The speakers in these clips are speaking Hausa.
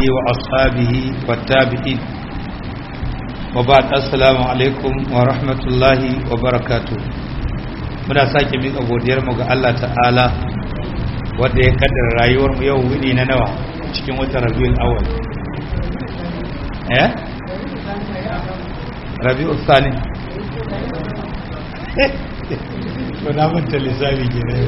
وأصحابه والتابعين وبعد السلام عليكم ورحمة الله وبركاته muna sake miƙa godiyarmu ga Allah ta'ala wanda ya kaddara rayuwarmu yau wuni na nawa cikin watan rabiul awwal eh rabiul thani to na manta lissafi kenan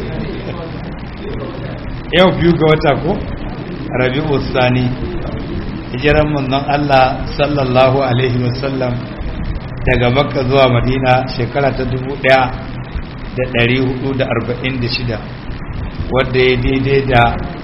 yau biyu ga wata ko rabiul thani hijiran manzon Allah sallallahu alaihi wasallam daga makka zuwa madina shekara ta dubu ɗaya da ɗari hudu da arba'in da shida wadda ya daidai da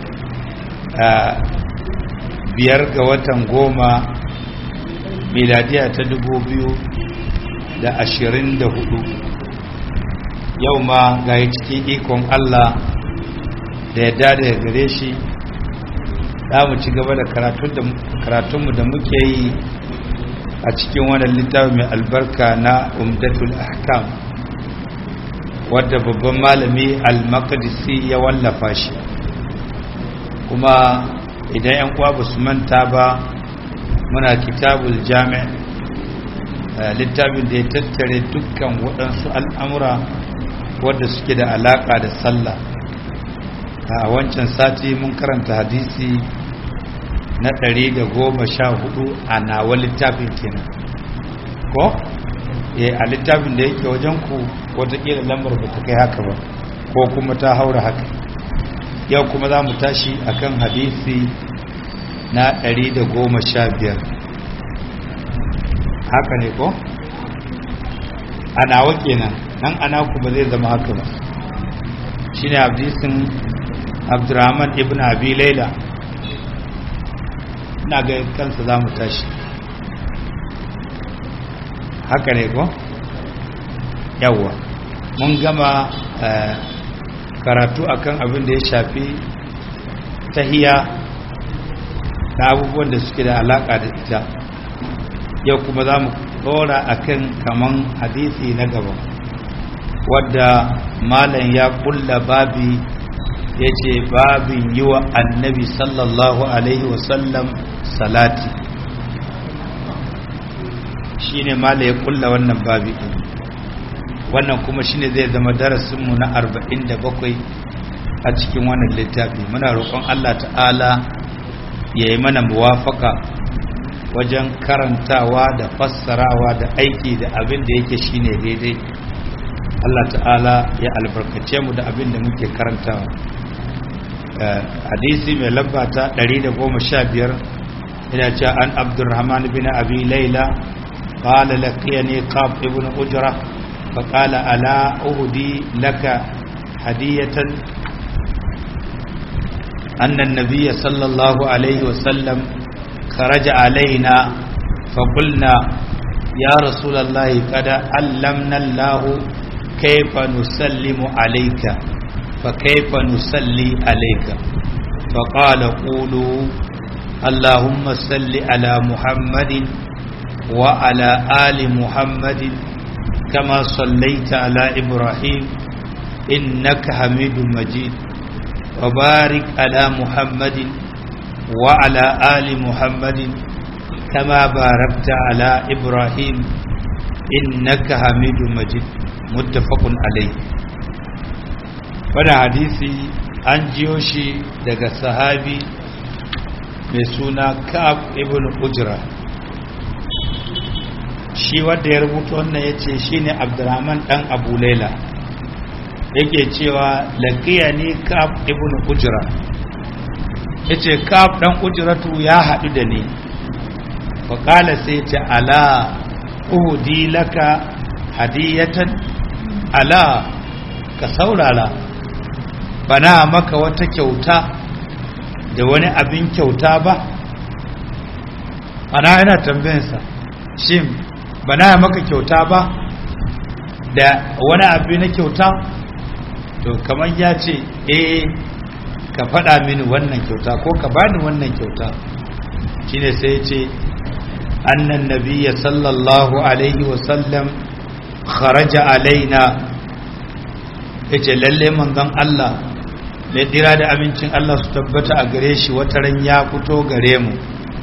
biyar ga watan goma miladiya ta dubu biyu da ashirin da hudu yau ma ga yi cikin ikon Allah da ya dada gare shi za mu ci gaba da karatunmu da muke yi a cikin wannan littafi mai albarka na umdatul ahkam wadda babban malami al-maqdisi ya wallafa shi kuma idan yan uwa ba su manta ba muna kitabul jami' littafin da ya tattare dukkan waɗansu al'amura wadda suke da alaƙa da sallah a wancan sati mun karanta hadisi na ɗari da goma sha hudu a nawa littafin kenan ko? a littafin da yake wajen ku watakila lambar ba ta kai haka ba ko kuma ta haura haka yau kuma za mu tashi akan hadisi na 115 haka ne ko? ana wake nan nan ana ku ba zai zama haka ba shi ne hadisin abdurrahman ibn abi laila na ga kansa za mu tashi haka ne ko yawwa mun gama karatu akan abin da ya shafi tahiya na abubuwan da suke da alaka da ita yau kuma za mu dora akan kaman hadisi na gaba wadda malam ya kulla babi ya ce babin yi wa annabi sallallahu alaihi wasallam salati shine mala ya kulla wannan babi din wannan kuma shine zai zama darasinmu na 47 a cikin wannan littafi muna roƙon Allah ta'ala ya yi mana muwafaka wajen karantawa da fassarawa da aiki da abin da yake shine daidai Allah ta'ala ya albarkace mu da abin da muke karantawa hadisi mai lamba ta 115 ina cewa an abdurrahman bin abi laila قال لقيني قاب ابن أجرة فقال ألا أهدي لك هدية أن النبي صلى الله عليه وسلم خرج علينا فقلنا يا رسول الله قد علمنا الله كيف نسلم عليك فكيف نسلي عليك فقال قولوا اللهم صل على محمد وعلى آل محمد كما صليت على إبراهيم إنك حميد مجيد وبارك على محمد وعلى آل محمد كما باركت على إبراهيم إنك حميد مجيد متفق عليه wani hadisi an jiyo shi daga sahabi mai suna ka'ab ibn ujra shi wanda ya rubuta wannan ya ce shi ne abdurrahman ɗan abu laila yake cewa laƙiya ne kaf ibn ujira ya ce kaf ɗan ujiratu ya haɗu da ni faƙala sai ce ala uhudi laka hadiyatan ala ka saurara bana maka wata kyauta da wani abin kyauta ba ana yana tambayinsa shin ba na maka kyauta ba da wani abu na kyauta to kamar ya ce eh ka faɗa mini wannan kyauta ko ka bani wannan kyauta shine sai ya ce annan nabiyya sallallahu alaihi wasallam kharaja alaina ya ce lalle manzon Allah mai dira da amincin Allah su tabbata a gare shi wata ran ya fito gare mu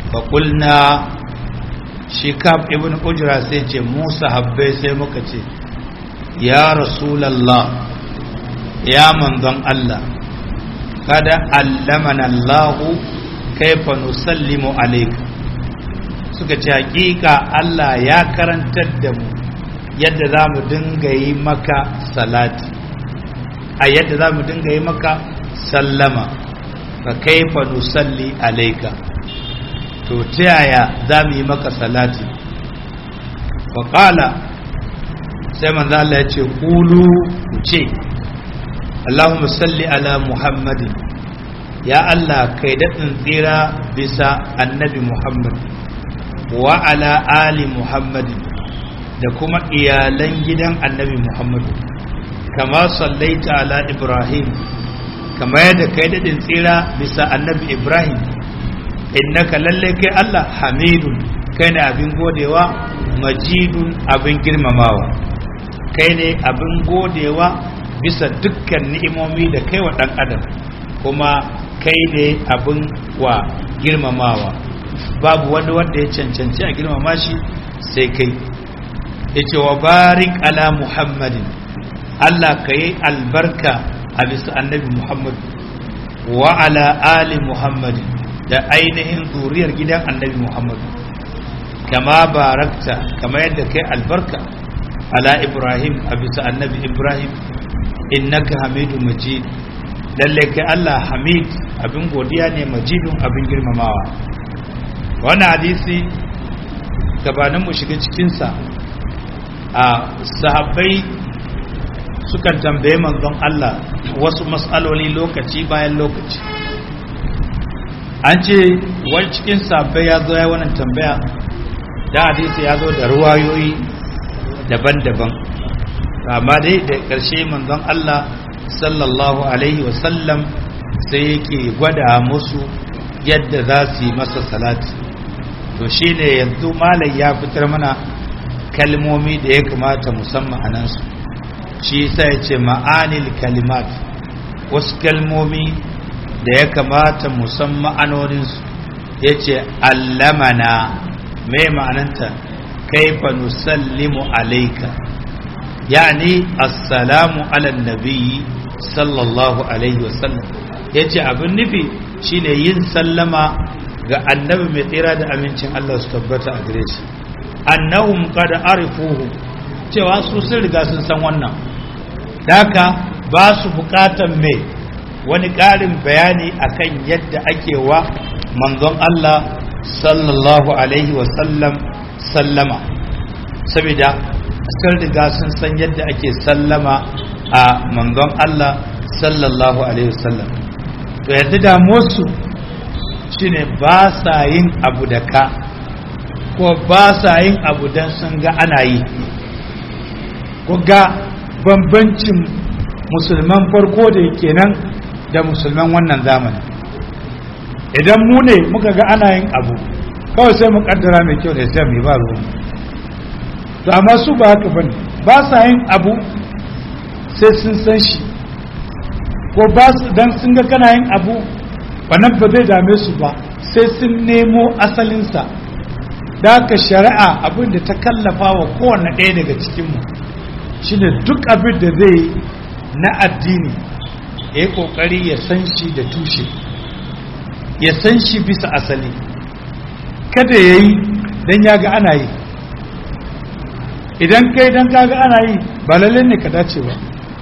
fa qulna shi kab ibn ujra sai ce musa habbai sai muka ce ya rasulallah ya manzon Allah kada allamana Allahu kaifa nusallimu alayka suka ce hakika Allah ya karantar da mu yadda za mu dinga yi maka salati a yadda za mu dinga yi maka sallama fa kaifa nusalli alayka to ta yaya za mu yi maka salati fa qala sai manzo Allah ya ce kulu ku ce Allahumma salli ala Muhammadin ya Allah kai daɗin tsira bisa annabi Muhammad wa ala ali Muhammadin da kuma iyalan gidan annabi Muhammad kama sallaita ala Ibrahim kama yadda kai daɗin tsira bisa annabi Ibrahim innaka lalle kai Allah hamidun kai ne abin godewa majidun abin girmamawa kai ne abin godewa bisa dukkan ni'imomi da kai wa ɗan adam kuma kai ne abin wa girmamawa babu wani wanda ya cancanci a girmama shi sai kai ya ce wa barik ala muhammadin Allah ka yi albarka a bisa annabi muhammadu wa ala ali muhammadin da ainihin zuriyar gidan annabi muhammadu kama barakta kama yadda kai albarka ala ibrahim a bisa annabi ibrahim innaka hamidu majid lalle kai allah hamid abin godiya ne majidun abin girmamawa wannan hadisi gabanin mu shiga cikinsa a sahabbai sukan tambaye manzon allah wasu matsaloli lokaci bayan lokaci an ce wani cikin sahabbai ya zo ya wannan tambaya da hadisi ya zo da ruwayoyi daban-daban amma dai da ƙarshe manzon Allah sallallahu alaihi wasallam sai yake gwada musu yadda za su yi masa salati to shi ne yanzu malai ya fitar mana kalmomi da ya kamata musamman a nansu shi sai ya ce ma'anil kalimat wasu kalmomi da ya kamata musamman ma'anoninsu ya ce allamana mai ma'ananta kaifa nusallimu alaika yani assalamu ala nabiyyi sallallahu alaihi wasallam yace abin nufi shine yin sallama ga annabi mai tsira da amincin Allah su tabbata a gare shi annahum qad arifuhu cewa su sun riga sun san wannan daka ba su bukatan me wani ƙarin bayani akan yadda ake wa manzon Allah sallallahu alaihi wasallam sallama saboda sun riga sun san yadda ake sallama a manzon Allah sallallahu alaihi wasallam to yadda damuwarsu shine ba sa yin abu da ka ko ba sa yin abu don sun ga ana yi ko ga bambancin musulman farko da yake nan da musulman wannan zamani idan mu ne muka ga ana yin abu kawai sai mu kaddara mai kyau ne sai mai ba ruwan to amma su ba haka bane ba sa yin abu sai sun san shi ko ba su dan sun ga kana yin abu wannan ba zai dame su ba sai sun nemo asalinsa da haka shari'a abin da ta kallafa wa kowane ɗaya daga cikinmu shine duk abin da zai na addini ya yi ƙoƙari ya san shi da tushe ya san shi bisa asali kada ya yi don ya ga ana yi idan kai don ka ga ana yi ba lalle ne ka dace ba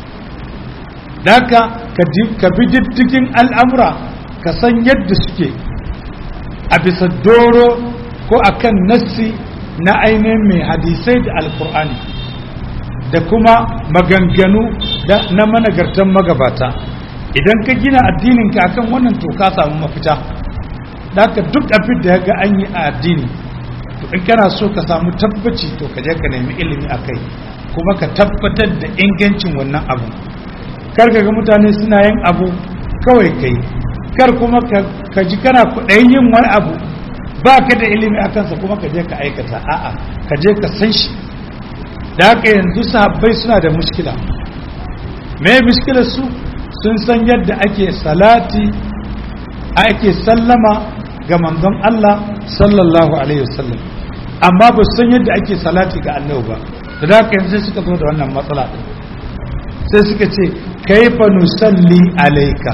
daka ka bi diddigin al'amura ka san yadda suke a bisa doro ko akan nassi na ainihin mai hadisai da alkur'ani da kuma maganganu na managartan magabata idan ka gina addininka akan wannan to ka samu mafita haka duk abin da ya ga an yi a addini to in kana so ka samu tabbaci to ka je ka nemi ilimi a kai kuma ka tabbatar da ingancin wannan abu kar ka ga mutane suna yin abu kawai kai kar kuma ka ji kana kuɗayin yin wani abu ba ka da ilimi a kansa kuma ka je ka aikata a'a ka je ka san shi da haka yanzu sahabbai suna da mushkila me mushkilar su sun san yadda ake salati ake sallama ga manzon Allah sallallahu alaihi wasallam amma ba san yadda ake salati ga annabi ba da haka yanzu suka zo da wannan matsala din sai suka ce kaifa nusalli alayka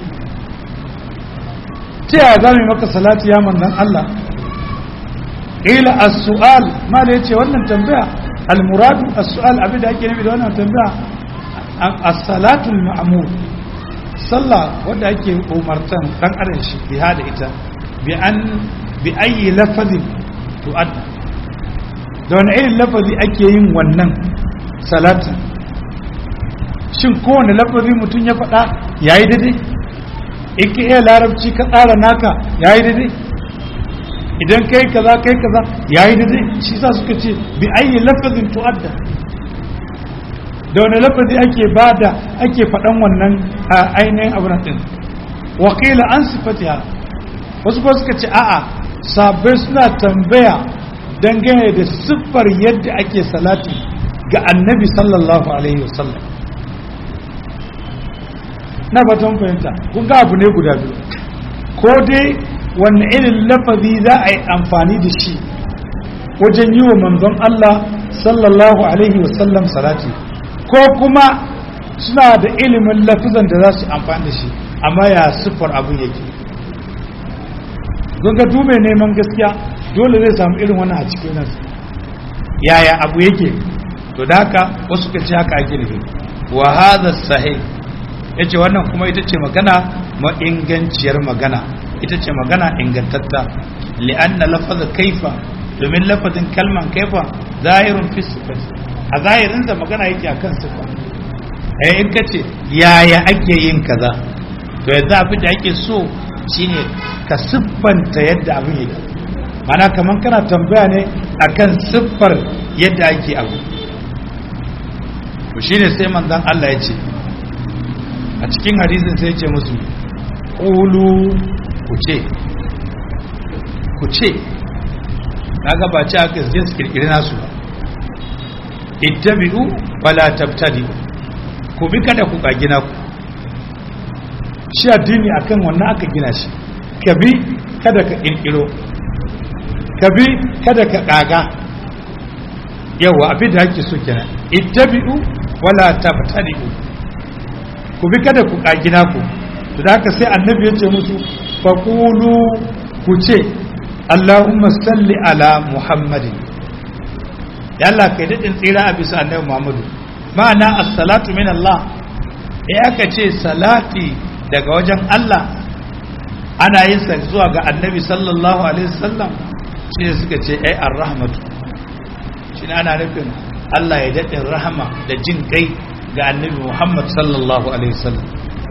ta yaya za mu maka salati ya manzon Allah ila as-su'al ma da yace wannan tambaya al-muradu as-su'al abin da ake nufi da wannan tambaya as-salatu al-ma'mur sallah wanda ake umartan dan adam shi bi hada ita bi an bi ayi lafazin tu'adda da wani irin lafazi ake yin wannan salatin shin kowane lafazi mutum ya faɗa yayi daidai in ka iya larabci ka tsara naka yayi daidai idan kai kaza kai kaza yayi daidai shi sa suka ce bi ayi lafazin tu'adda da wani lafazi ake bada ake faɗan wannan a ainihin abu din wakila an sifatiha wasu ba suka ce a'a sabai suna tambaya dangane da siffar yadda ake salati ga annabi sallallahu alaihi wasallam na batun fahimta kun ga abu ne guda biyu ko dai wanne irin lafazi za a yi amfani da shi wajen yi wa manzon Allah sallallahu alaihi wasallam salati ko kuma suna da ilimin lafizan da za su amfani da shi amma ya siffar abin yake ga dube neman gaskiya dole zai samu irin wannan a cikin nan yaya abu yake to da haka wasu ka ce haka ake nufi wa hadha sahih yace wannan kuma ita ce magana ma inganciyar magana ita ce magana ingantatta li'anna lafaz kaifa domin lafazin kalman kaifa zahirun fi sifati a zahirin da magana yake akan sifa eh in kace yaya ake yin kaza to yanzu abin da ake so shine ka siffanta yadda abin yake mana kaman kana tambaya ne akan siffar yadda ake abu to shine sai manzon Allah ya ce a cikin hadisin sai ya ce musu qulu ku ce ku ce kaga ba ci aka je su kirkiri nasu ba ittabi'u wala tabtadi ku bi kada ku gina ku shi addini akan wannan aka gina shi ka bi kada ka kirkiro ka bi kada ka kaga yawa abin da ake so kenan ittabi'u wala tabtadi'u ku bi kada ku kagina ku to da haka sai annabi ya ce musu faqulu ku ce Allahumma salli ala Muhammadin ya Allah kai dadin tsira a bisa annabi Muhammadu ma'ana as-salatu min Allah eh aka ce salati daga wajen Allah ana yin sa zuwa ga annabi sallallahu alaihi wasallam shi ne suka ce ai ar-rahmatu shi ne ana nufin Allah ya daɗin rahama da jin kai ga annabi Muhammad sallallahu alaihi wasallam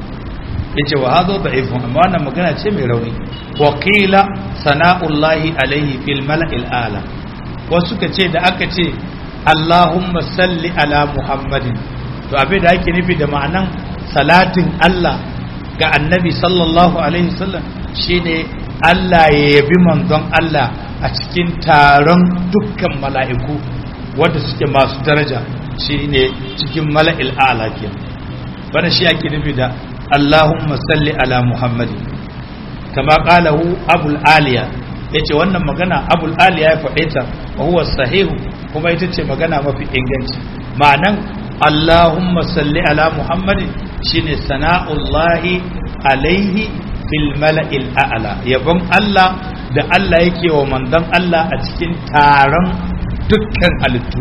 yace wa hadha da'ifun amma wannan magana ce mai rauni wa qila sana'ullahi alaihi fil mala'il ala wasu suka ce da aka ce Allahumma salli ala Muhammadin to abin da ake nufi da ma'anan salatin Allah ga annabi sallallahu alaihi wasallam shine Allah ya yabi manzon Allah a cikin taron dukkan mala'iku wanda suke masu daraja shine cikin mala'il a'la ke wannan shi ake nufi da Allahumma salli ala Muhammadin kama qalahu Abul Aliya yace wannan magana Abul Aliya ya faɗe ta wa huwa sahihu kuma ita ce magana mafi inganci ma'anan Allahumma salli ala Muhammadin shine sana'ullahi alaihi fil mala'il a'la yabon Allah da Allah yake wa manzon Allah a cikin taron dukkan halittu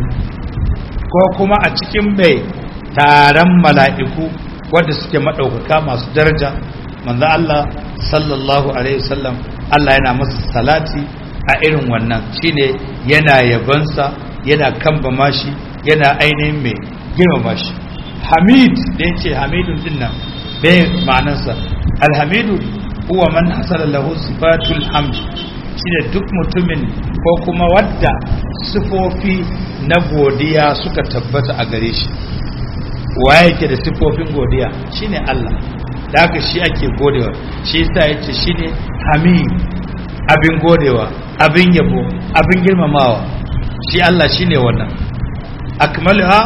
ko kuma a cikin mai taron mala'iku wanda suke maɗaukaka masu daraja manzon Allah sallallahu alaihi wasallam Allah yana masa salati a irin wannan shine yana yabansa yana kambama shi yana ainihin mai girmama shi hamid da yace hamidun dinnan bai ma'anarsa alhamidu huwa man hasala lahu sifatul hamd shine duk mutumin ko kuma wadda sifofi na godiya suka tabbata a gare shi waye yake da sifofin godiya shine Allah da haka shi ake godewa shi yasa yace shine hamid abin godewa abin yabo abin girmamawa shi Allah shine wannan akmaluha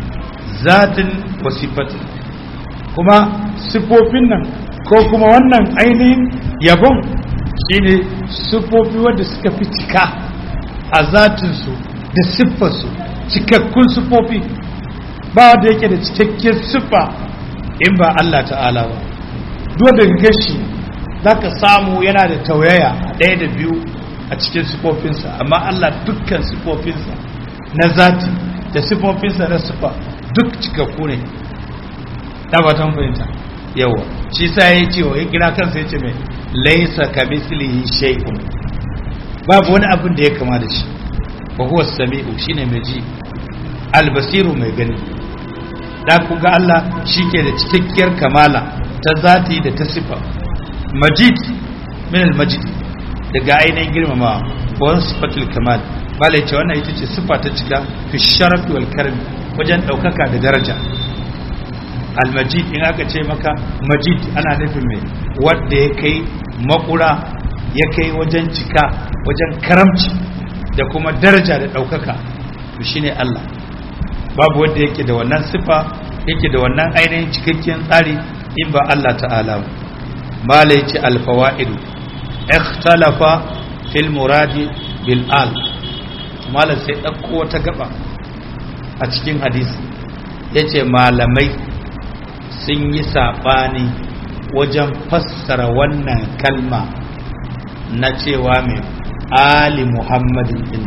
zatin wa sifatin kuma sifofin nan ko kuma wannan ainihin yabon shine sufofi wanda suka fi cika a zatinsu da siffarsu cikakkun sufofi ba wanda yake da cikakken siffa in ba Allah ta'ala ba duk da gashi za ka samu yana da tauyaya ɗaya da biyu a cikin sifofinsa amma Allah dukkan sifofinsa na zati da sifofinsa na sifa duk cikakku ne ta ba tan fahimta yawa shi sa ya ce wa ya kira kansa ya ce mai laisa ka mislihi shay'un babu wani abin da ya kama da shi wa huwa sami'u shine mai ji albasiru mai gani da ku ga Allah shike da cikakkiyar kamala ta zati da ta sifa majid min al-majid daga ainihin girmama wa sifatul kamal bala ce wannan ita ce sifa ta cika fi sharafi wal karmi wajen daukaka da daraja al-majid in aka ce maka majid ana nufin mai wanda ya kai makura ya kai wajen cika wajen karamci da kuma daraja da daukaka to shine Allah babu wanda yake da wannan sifa yake da wannan ainihin cikakken tsari in ba Allah ta'ala ba mala yace al-fawaidu ikhtalafa fil muradi bil al malam sai ɗauko wata gaba a cikin hadisi yace malamai sun yi saɓani wajen fassara wannan kalma na cewa mai ali muhammadin din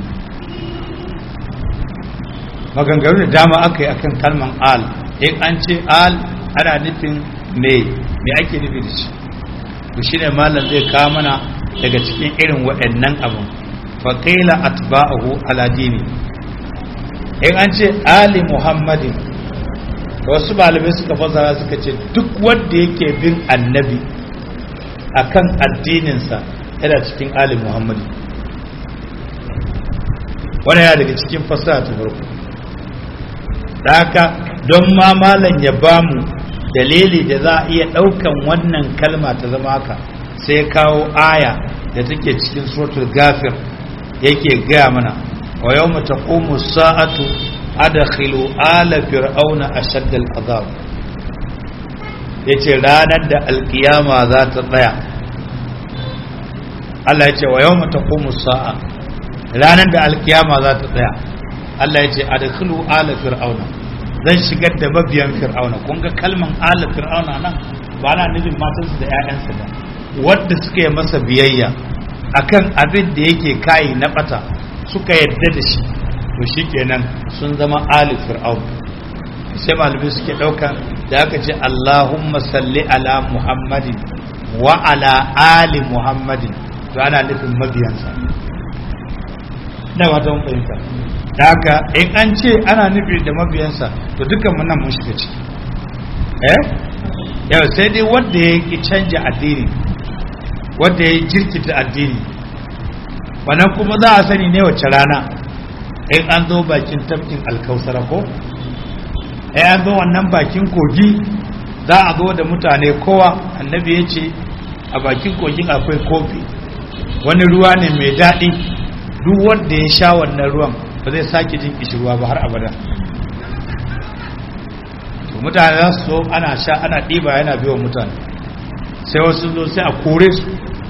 maganganu da dama aka yi akan kalman al in an ce al ana nufin me me ake nufi da shi to shine malam zai kawo mana daga cikin irin waɗannan abun faƙila atba'ahu ala dini in an ce ali muhammadin wasu malamai suka fasara suka ce duk wanda yake bin annabi akan addininsa yana cikin ali muhammadin wani yana daga cikin fasara ta farko da haka don ma malam ya bamu dalili da za a iya ɗaukan wannan kalma ta zama haka sai kawo aya da take cikin suratul gafir yake gaya mana wa yau mata ƙomu sa'atu adakhilu ala fir'auna ashadda al'azab yace ranar da alkiyama za ta tsaya Allah yace wa yau mata ƙomu sa'a ranar da alkiyama za ta tsaya Allah yace adakhilu ala fir'auna zan shigar da mabiyan fir'auna kun ga kalman ala fir'auna nan ba na nufin matansu da 'ya'yansa ba wadda suka yi masa biyayya akan abin da yake kayi na bata suka yadda da shi to shikenan sun zama ali fir'aun sai malamai suke dauka da aka ce Allahumma salli ala Muhammadin wa ala ali Muhammadin to ana nufin mabiyansa da wata mun fahimta da haka in an ce ana nufi da mabiyansa to dukkan mun nan mun shiga ciki eh yau sai dai wanda ya ki canja addini wanda ya jirkita addini wannan kuma za a sani ne wace rana in an zo bakin tafkin alkausara ko in an zo wannan bakin kogi za a zo da mutane kowa annabi ya ce a bakin kogin akwai kofi wani ruwa ne mai daɗi duk wanda ya sha wannan ruwan ba zai sake jin kishirwa ba har abada to mutane za su so ana sha ana ɗiba yana biyan mutane sai wasu zo sai a kore su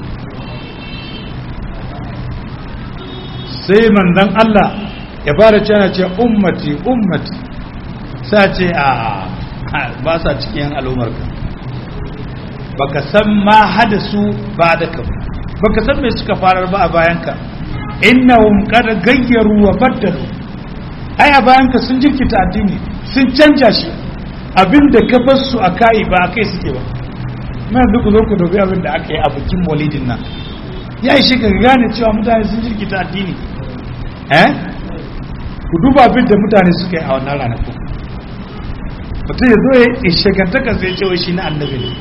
sai manzan Allah ya fara cana ce ummati ummati sa ce a ba sa cikin al'ummarka baka san ma hada su ba da ka baka san me suka farar ba a bayanka innahum qad gayyaru wa baddalu ai a bayanka sun jirkita addini sun canja shi abinda ka bar su a kai ba a kai suke ba mai duk zo ku dubi abin da aka yi a bikin maulidin nan ya yi shi ka gane cewa mutane sun jirkita addini eh ku duba abin da mutane suka yi a wannan ranakun mutum ya zo ya shekantaka sai cewa shi na annabi ne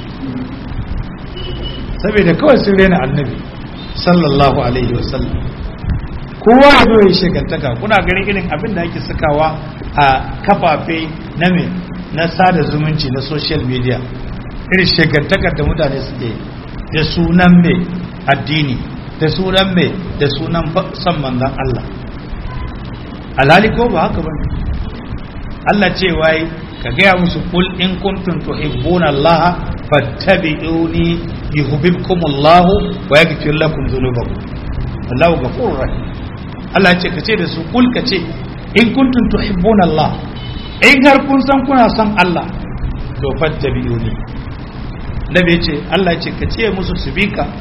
saboda kawai sun rena annabi sallallahu alaihi wasallam kowa ya zo ya shekantaka kuna ganin irin abin da ake sakawa a kafafe na me na sada zumunci na social media irin shekantakar da mutane suke da sunan mai addini da sunan mai da sunan son manzan Allah alhali ko ba haka ba Allah ce wai ka gaya musu kul in kuntum tuhibbuna Allah fattabi'uni yuhibbukumullahu wa yaghfir lakum dhunubakum wallahu ghafurur rahim Allah ce kace da su kul kace in kuntum tuhibbuna Allah in har kun san kuna son Allah to fattabi'uni nabi ce Allah ce kace musu su bi ka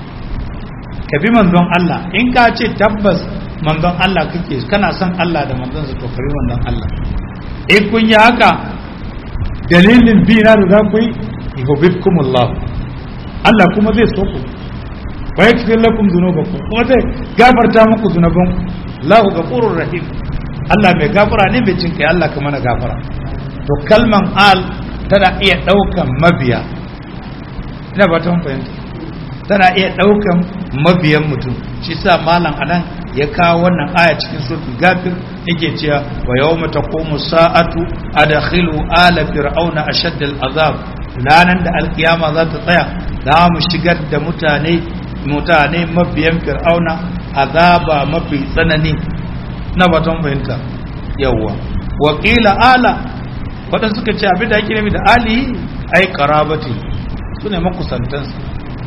ka bi manzon Allah in ka ce tabbas manzon Allah kake kana son Allah da manzon sa to ka bi manzon Allah in kun yi haka dalilin bi na da za ku yi yuhibbukumullah Allah kuma zai so ku wa yaghfir lakum dhunubakum kuma zai gafarta muku zunubanku Allahu ghafurur rahim Allah mai gafara ne mai cin kai Allah ka mana gafara to kalman al tana iya daukan mabiya ina ba ta fahimta tana iya daukan mabiyan mutum shi sa malam anan ya kawo wannan aya cikin suratul gafir yake cewa wa yawma taqumu sa'atu adkhilu ala fir'auna ashadd al'azab ranan da alkiyama za ta tsaya za mu shigar da mutane mutane mabiyan fir'auna azaba mafi tsanani na baton fahimta yawwa wa qila ala wadanda suka ce abin da ake nufi da ali ai qarabati sune makusantansa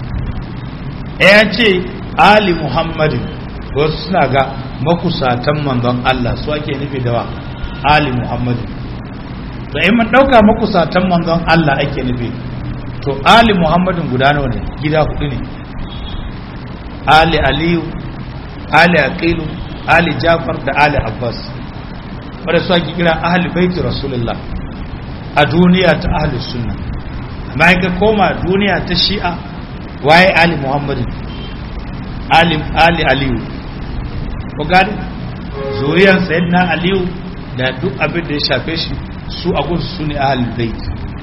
ya ce ali muhammadin wasu suna ga makusatan manzon Allah su ake nufi da wa ali muhammadin to in mun dauka makusatan manzon Allah ake nufi to ali muhammadin guda nawa ne gida hudu ne ali aliyu ali aqilu ali jafar da ali abbas wanda su ake kira ahli baiti rasulullah a duniya ta ahli sunna amma in ka koma duniya ta shi'a waye ali muhammadin ali ali aliyu ko gani zuriyar sayyidina aliyu da duk abin da ya shafe shi su a gunsu su ne ahlul bait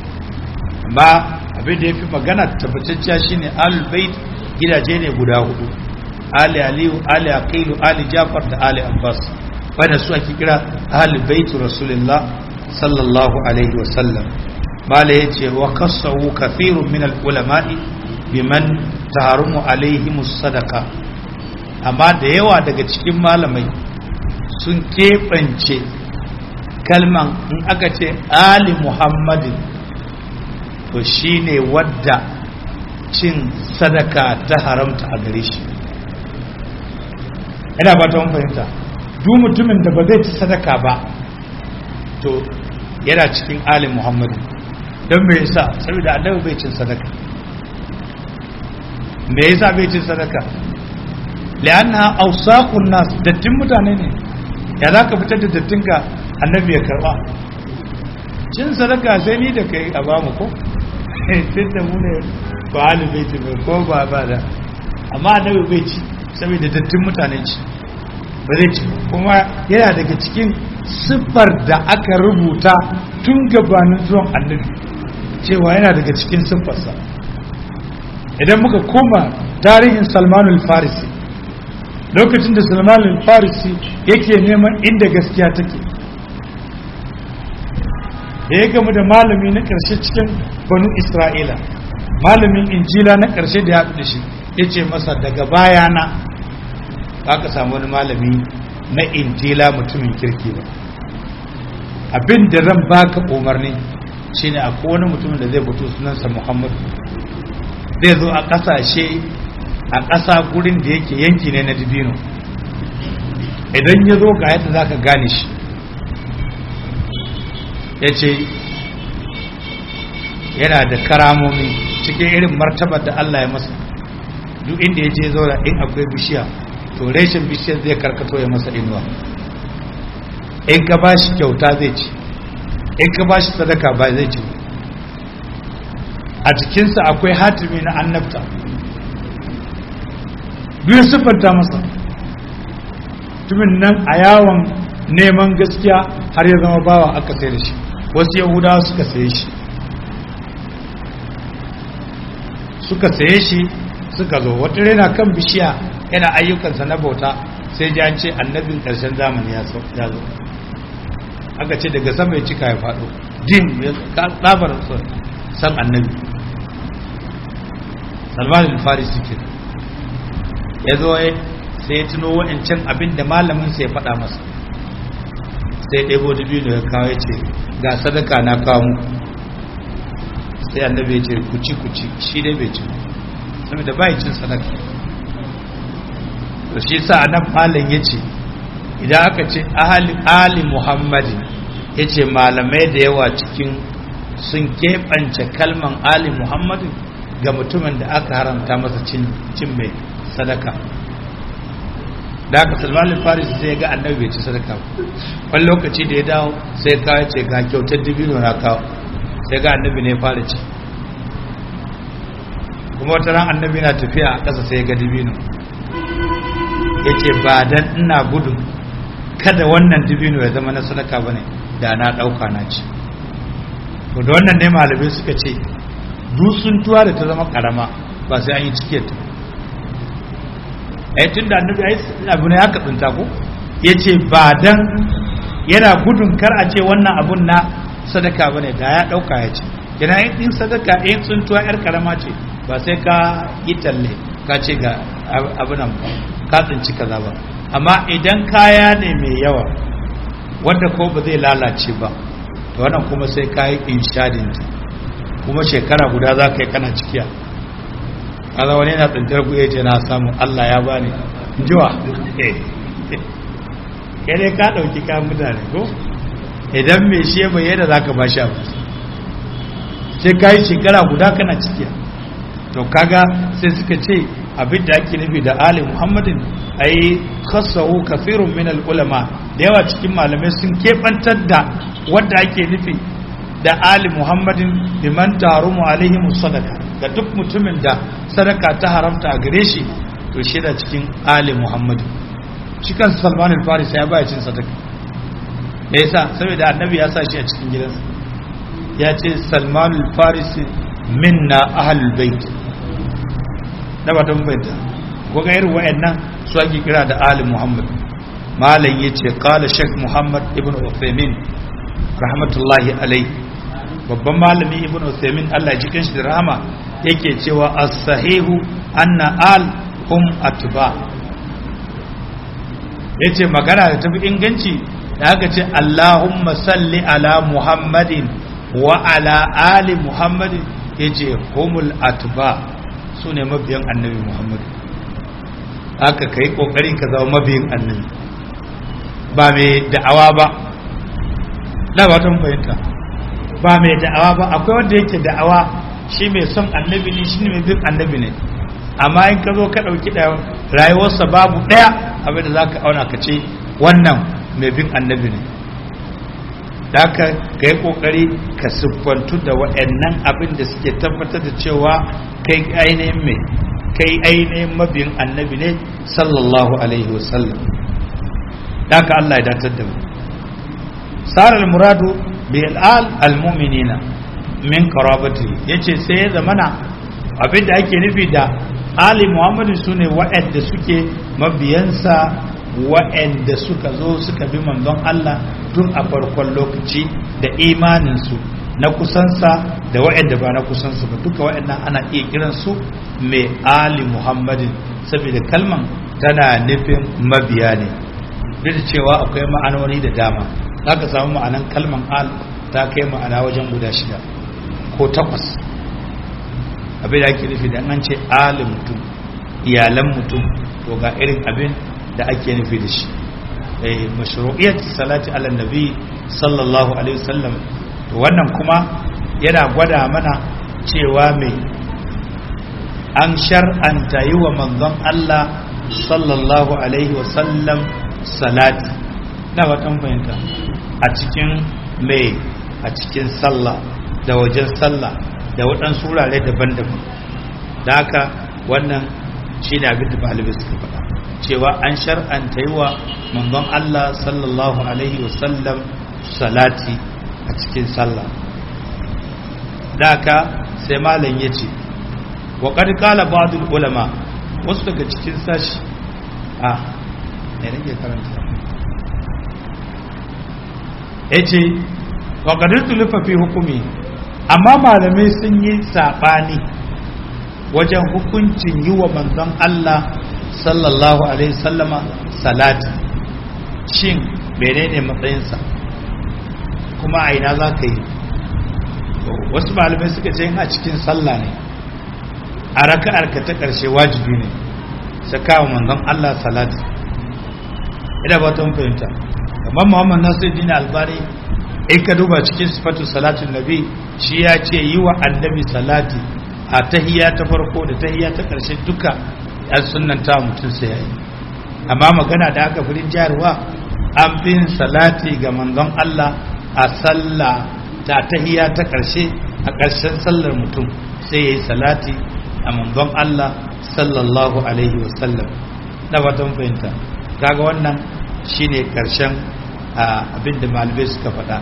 amma abin da ya fi magana tabbatacciya shine ahlul bait gidaje ne guda hudu ali aliyu ali aqilu ali jafar da ali abbas wanda su ake kira ahlul bait rasulullah sallallahu alaihi wasallam mala yace wa kasawu kathirun min al ulama'i biman taharumu alaihim sadaka amma da yawa daga cikin malamai sun keɓance kalman in aka ce ali muhammadin to shine wadda cin sadaka ta haramta a gare shi ina ba ta fahimta duk mutumin da ba zai ci sadaka ba to yana cikin ali muhammadin don me yasa saboda annabi bai cin sadaka me yasa bai cin sadaka li'annaha awsaqun nas dattin mutane ne ya zaka fitar da dattin ka annabi ya karba cin sadaka sai ni da kai a bamu ko sai da mu ne ba halu bai ci ko ba ba da amma annabi bai ci saboda dattin mutane ci ba zai ci kuma yana daga cikin siffar da aka rubuta tun gabanin zuwan annabi cewa yana daga cikin siffarsa idan muka koma tarihin salmanul farisi lokacin da salmanul farisi yake neman inda gaskiya take da ya gamu da malami na ƙarshe cikin banu isra'ila malamin injila na ƙarshe da ya haɗu da shi ya ce masa daga bayana aka samu wani malami na injila mutumin kirki ba abin da zan baka umarni shine akwai wani mutumin da zai fito sunansa muhammadu zai zo a ƙasashe a ƙasa gurin da yake yanki ne na dibino idan ya zo ga yadda za ka gane shi ya ce yana da karamomi cikin irin martabar da Allah ya masa duk inda ya je zaura in akwai bishiya to reshen bishiyar zai karkato ya masa inuwa in ka ba shi kyauta zai ci in ka ba shi sadaka ba zai ci a jikinsa akwai hatimi na annabta biyu siffanta masa tumin nan a yawon neman gaskiya har ya zama bawa aka sai da shi wasu yahudawa suka saye shi suka saye shi suka zo wata rena kan bishiya yana ayyukansa na bauta sai ji an ce annabin ƙarshen zamani ya zo aka ce daga sama ya cika ya faɗo jin ya tsabar san annabi salman al-farisi ke ya zo sai ya tuno wa'ancan abin da malamin sai ya faɗa masa sai ɗebo dubino ya kawo ya ce ga sadaka na kawo mu sai annabi ya ce kuci kuci shi dai bai ci saboda bai cin sadaka to shi sa nan malam yace idan aka ce ahli ali muhammadin yace malamai da yawa cikin sun keɓance kalman ali muhammadin ga mutumin da aka haramta masa cin mai sadaka da aka salman faris sai ga annabi bai ci sadaka wani lokaci da ya dawo sai kawo ce ga kyautar dibino na kawo sai ga annabi ne fara ci kuma wata ran annabi na tafiya a ƙasa sai ga dibino ya ce ba dan ina gudun kada wannan dibino ya zama na sadaka bane da na ɗauka na ci to da wannan ne malamai suka ce dusuntuwa da ta zama karama ba sai an yi cike ta ai tun da annabi ai abu ne haka tsinta ko yace ba dan yana gudun kar a ce wannan abun na sadaka bane da ya dauka ya ce kina yin sadaka in tsuntuwa yar karama ce ba sai ka yi talle ka ce ga abunan ba ka tsinci kaza ba amma idan kaya ne mai yawa wanda ko ba zai lalace ba to wannan kuma sai ka yi inshadin kuma shekara guda za ka yi kana cikiya kaza wani yana tsintar ku ce na samu Allah ya bani jiwa kai dai ka ɗauki ka mutane ko idan mai shi bai yadda za ka ba shi abu sai ka yi shekara guda kana cikiya to kaga sai suka ce abin da ake nufi da ali muhammadin ai kasahu kafirun min ulama da yawa cikin malamai sun keɓantar da wanda ake nufi da ali muhammadin liman tarumu alaihi sadaka ga duk mutumin da sadaka ta haramta a gare shi to shi da cikin ali muhammadin shi kan salman al-faris ya baya cin sadaka me yasa saboda annabi ya sa shi a cikin gidansa ya ce salman al-faris minna ahlul bait da ba don bayyana ko ga irin wayannan su ake kira da ali muhammad malam yace qala shaykh muhammad ibn uthaymin rahmatullahi alayhi babban malami ibn uthaymin Allah ya jikin shi da rahama yake cewa as-sahihu anna al hum atba yace magana da tafi inganci da aka ce Allahumma salli ala Muhammadin wa ala ali Muhammadin yace humul atba su ne mabiyan annabi Muhammad haka kai kokari ka zama mabiyin annabi ba mai da'awa ba na ba ta fahimta ba mai da'awa ba akwai wanda yake da'awa shi mai son annabi ne shi ne mai bin annabi ne amma in ka zo ka ɗauki da rayuwarsa babu ɗaya abin da za ka auna ka ce wannan mai bin annabi ne da haka ka yi ƙoƙari ka siffantu da waɗannan abin da suke tabbatar da cewa kai ainihin mai kai ainihin mabiyin annabi ne sallallahu alaihi wasallam da haka Allah ya datar da mu sarar muradu bi al'al al-mu'minina min qarabati yace sai ya zamana abin da ake nufi da ali muhammadu sune waɗanda suke mabiyansa waɗanda suka zo suka bi manzon Allah tun a farkon lokaci da imaninsu na kusansa da waɗanda ba na kusansa ba duka waɗannan ana iya kiransu mai ali muhammadin saboda kalman tana nufin mabiya ne duk da cewa akwai ma'anoni da dama za ka samu ma'anan kalman al ta kai ma'ana wajen guda shida ko takwas abin da ake nufi da an ce ali mutum iyalan mutum to ga irin abin da ake nufi da shi mashru'iyyat salati ala nabi sallallahu alaihi wasallam to wannan kuma yana gwada mana cewa mai an shar'anta yi wa manzon Allah sallallahu alaihi wasallam salati na watan fahimta a cikin mai a cikin sallah da wajen sallah da waɗansu wurare daban-daban da haka wannan shi ne abin da balibai suka faɗa cewa an shar'anta yi wa manzon Allah sallallahu alaihi wasallam salati a cikin sallah da haka sai malam ya ce wa ƙarƙala ba'adul ulama wasu daga cikin sashi a ne nake karanta ya ce wa ƙadirtu lufafi hukumi amma malamai sun yi saɓani wajen hukuncin yi wa manzon Allah sallallahu alaihi sallama salati shin menene matsayinsa kuma a ina za ka yi wasu malamai suka ce a cikin sallah ne a raka'ar ka ta ƙarshe wajibi ne saka wa manzon Allah salati ina ba ta fahimta kamar Muhammad Nasiruddin Albani in ka duba cikin sifatu salatin nabi shi ya ce yi wa annabi salati a tahiyya ta farko da tahiyya ta ƙarshe duka yan sunnanta mutum sai yayi amma magana da aka firin jarwa an fi yin salati ga manzon Allah a sallah ta tahiyya ta ƙarshe a ƙarshen sallar mutum sai yayi salati a manzon Allah sallallahu alaihi wasallam na fatan fahimta kaga wannan shine ƙarshen abin da malamai suka faɗa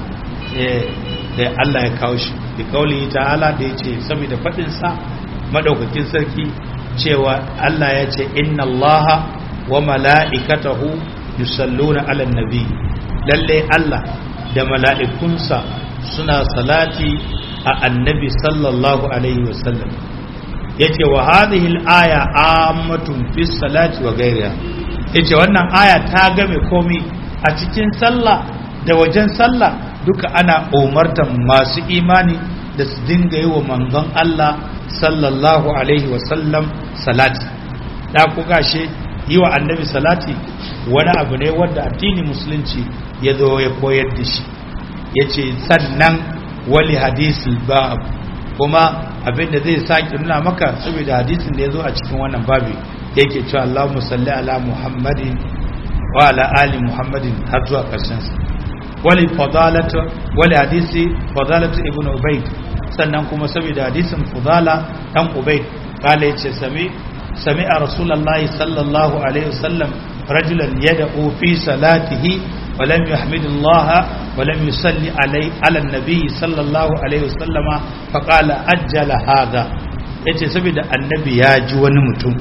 da Allah ya kawo shi da kauli ta'ala da ya ce saboda faɗinsa maɗaukakin sarki cewa Allah ya ce inna Allah wa mala'ikatahu yusalluna ala nabi lalle Allah da mala'ikunsa suna salati a annabi sallallahu alaihi wasallam ya ce wa hadhihi al-aya ammatun fi salati wa ghayriha yace wannan aya ta game komi a cikin sallah da wajen sallah duka ana umartan masu imani da su dinga yi wa manzon Allah sallallahu alaihi wasallam salati da ku gashe yi wa annabi salati wani abu ne wanda addini musulunci ya zo ya koyar da shi ya ce sannan wali hadisul bab kuma abinda zai sake nuna maka saboda hadisin da ya zo a cikin wannan babi yake cewa Allahumma salli ala Muhammadin wa ala ali Muhammadin har zuwa karshen sa wali fadalatu wali hadisi fadalatu ibnu ubayd sannan kuma saboda hadisin fadala dan ubayd kale yace sami sami a rasulullahi sallallahu alaihi wasallam rajulan yad'u fi salatihi wa lam yahmidillah wa lam yusalli alai ala nabi sallallahu alaihi wasallama fa qala ajjala hadha yace saboda annabi ya ji wani mutum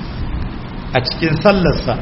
a cikin sallarsa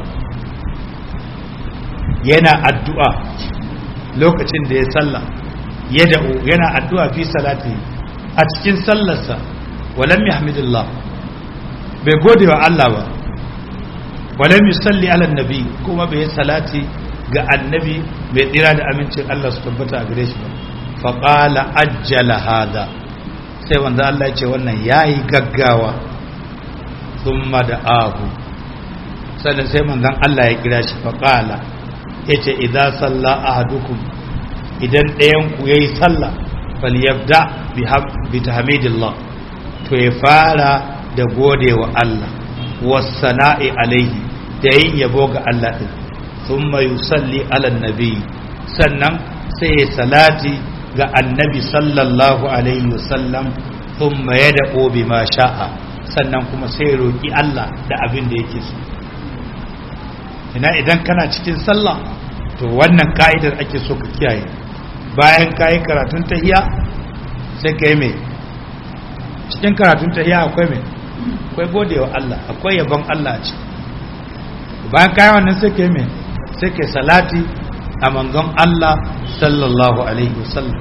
yana addu'a lokacin da ya salla ya da'u yana addu'a fi salati a cikin sallarsa walam yahmidillah bai gode wa Allah ba walam yusalli ala nabi kuma bai salati ga annabi mai tsira da amincin Allah su tabbata a gare shi ba faƙala ajjala hada sai wanda Allah ya ce wannan yayi gaggawa thumma da ahu sannan sai manzon Allah ya kira shi faƙala yace idza salla ahadukum idan ɗayan ku yayi sallah falyabda bi tahmidillah to ya fara da gode wa Allah wasana'i alaihi da yin yabo ga Allah din thumma yusalli ala nabi sannan sai ya salati ga annabi sallallahu alaihi wasallam thumma yad'u bima sha'a sannan kuma sai ya roki Allah da abin da yake so ina idan kana cikin sallah to wannan ka'idar ake so ka kiyaye bayan kayi karatun tahiya sai ka yi mai cikin karatun tahiya akwai mai akwai godewa Allah akwai yabon Allah ce bayan kayi wannan sai ka yi mai sai ka yi salati a manzon Allah sallallahu alaihi wasallam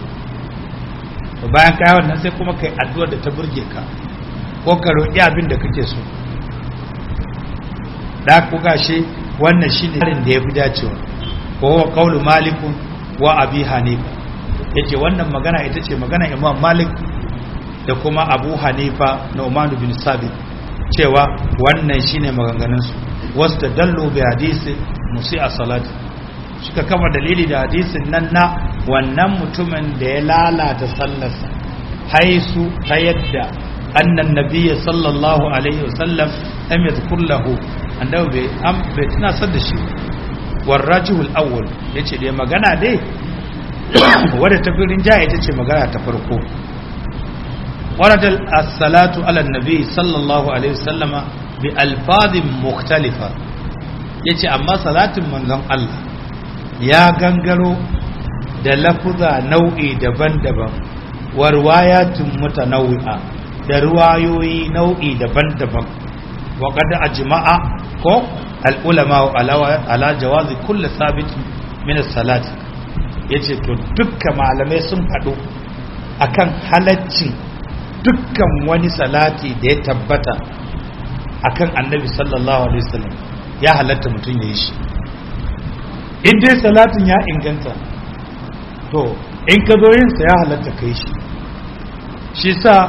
bayan kayi wannan sai kuma kai addu'ar da ta burge ka ko ka roƙi abin da kake so da ku gashi wannan shine harin da ya fi dacewa ko wa qaulu malikun wa abi hanifa yace wannan magana ita ce magana imam malik da kuma abu hanifa na umar bin sabit cewa wannan shine maganganun su wasu dallo bi hadisi musi a salati suka kama dalili da hadisin nan na wannan mutumin da ya lalata sallarsa haisu ta yadda annan nabiyya sallallahu alaihi wasallam lam yadhkur lahu annabi bai am bai tunasar da shi warrajihul awwal yace dai magana dai wadda ta firin jaya ita ce magana ta farko waradal as-salatu ala nabi sallallahu alaihi wasallama bi alfazin mukhtalifa yace amma salatin manzon Allah ya gangaro da lafuza nau'i daban-daban wa riwayatun mutanawwi'a da riwayoyi nau'i daban-daban wa qad ajma'a ko al-ulama ala jawazi kulli sabit min as-salati yace to dukkan malamai sun faɗo akan halaccin dukkan wani salati da ya tabbata akan annabi sallallahu alaihi wasallam ya halatta mutum ya yi shi in dai salatin ya inganta to in ka zo yinsa ya halatta kai shi shi sa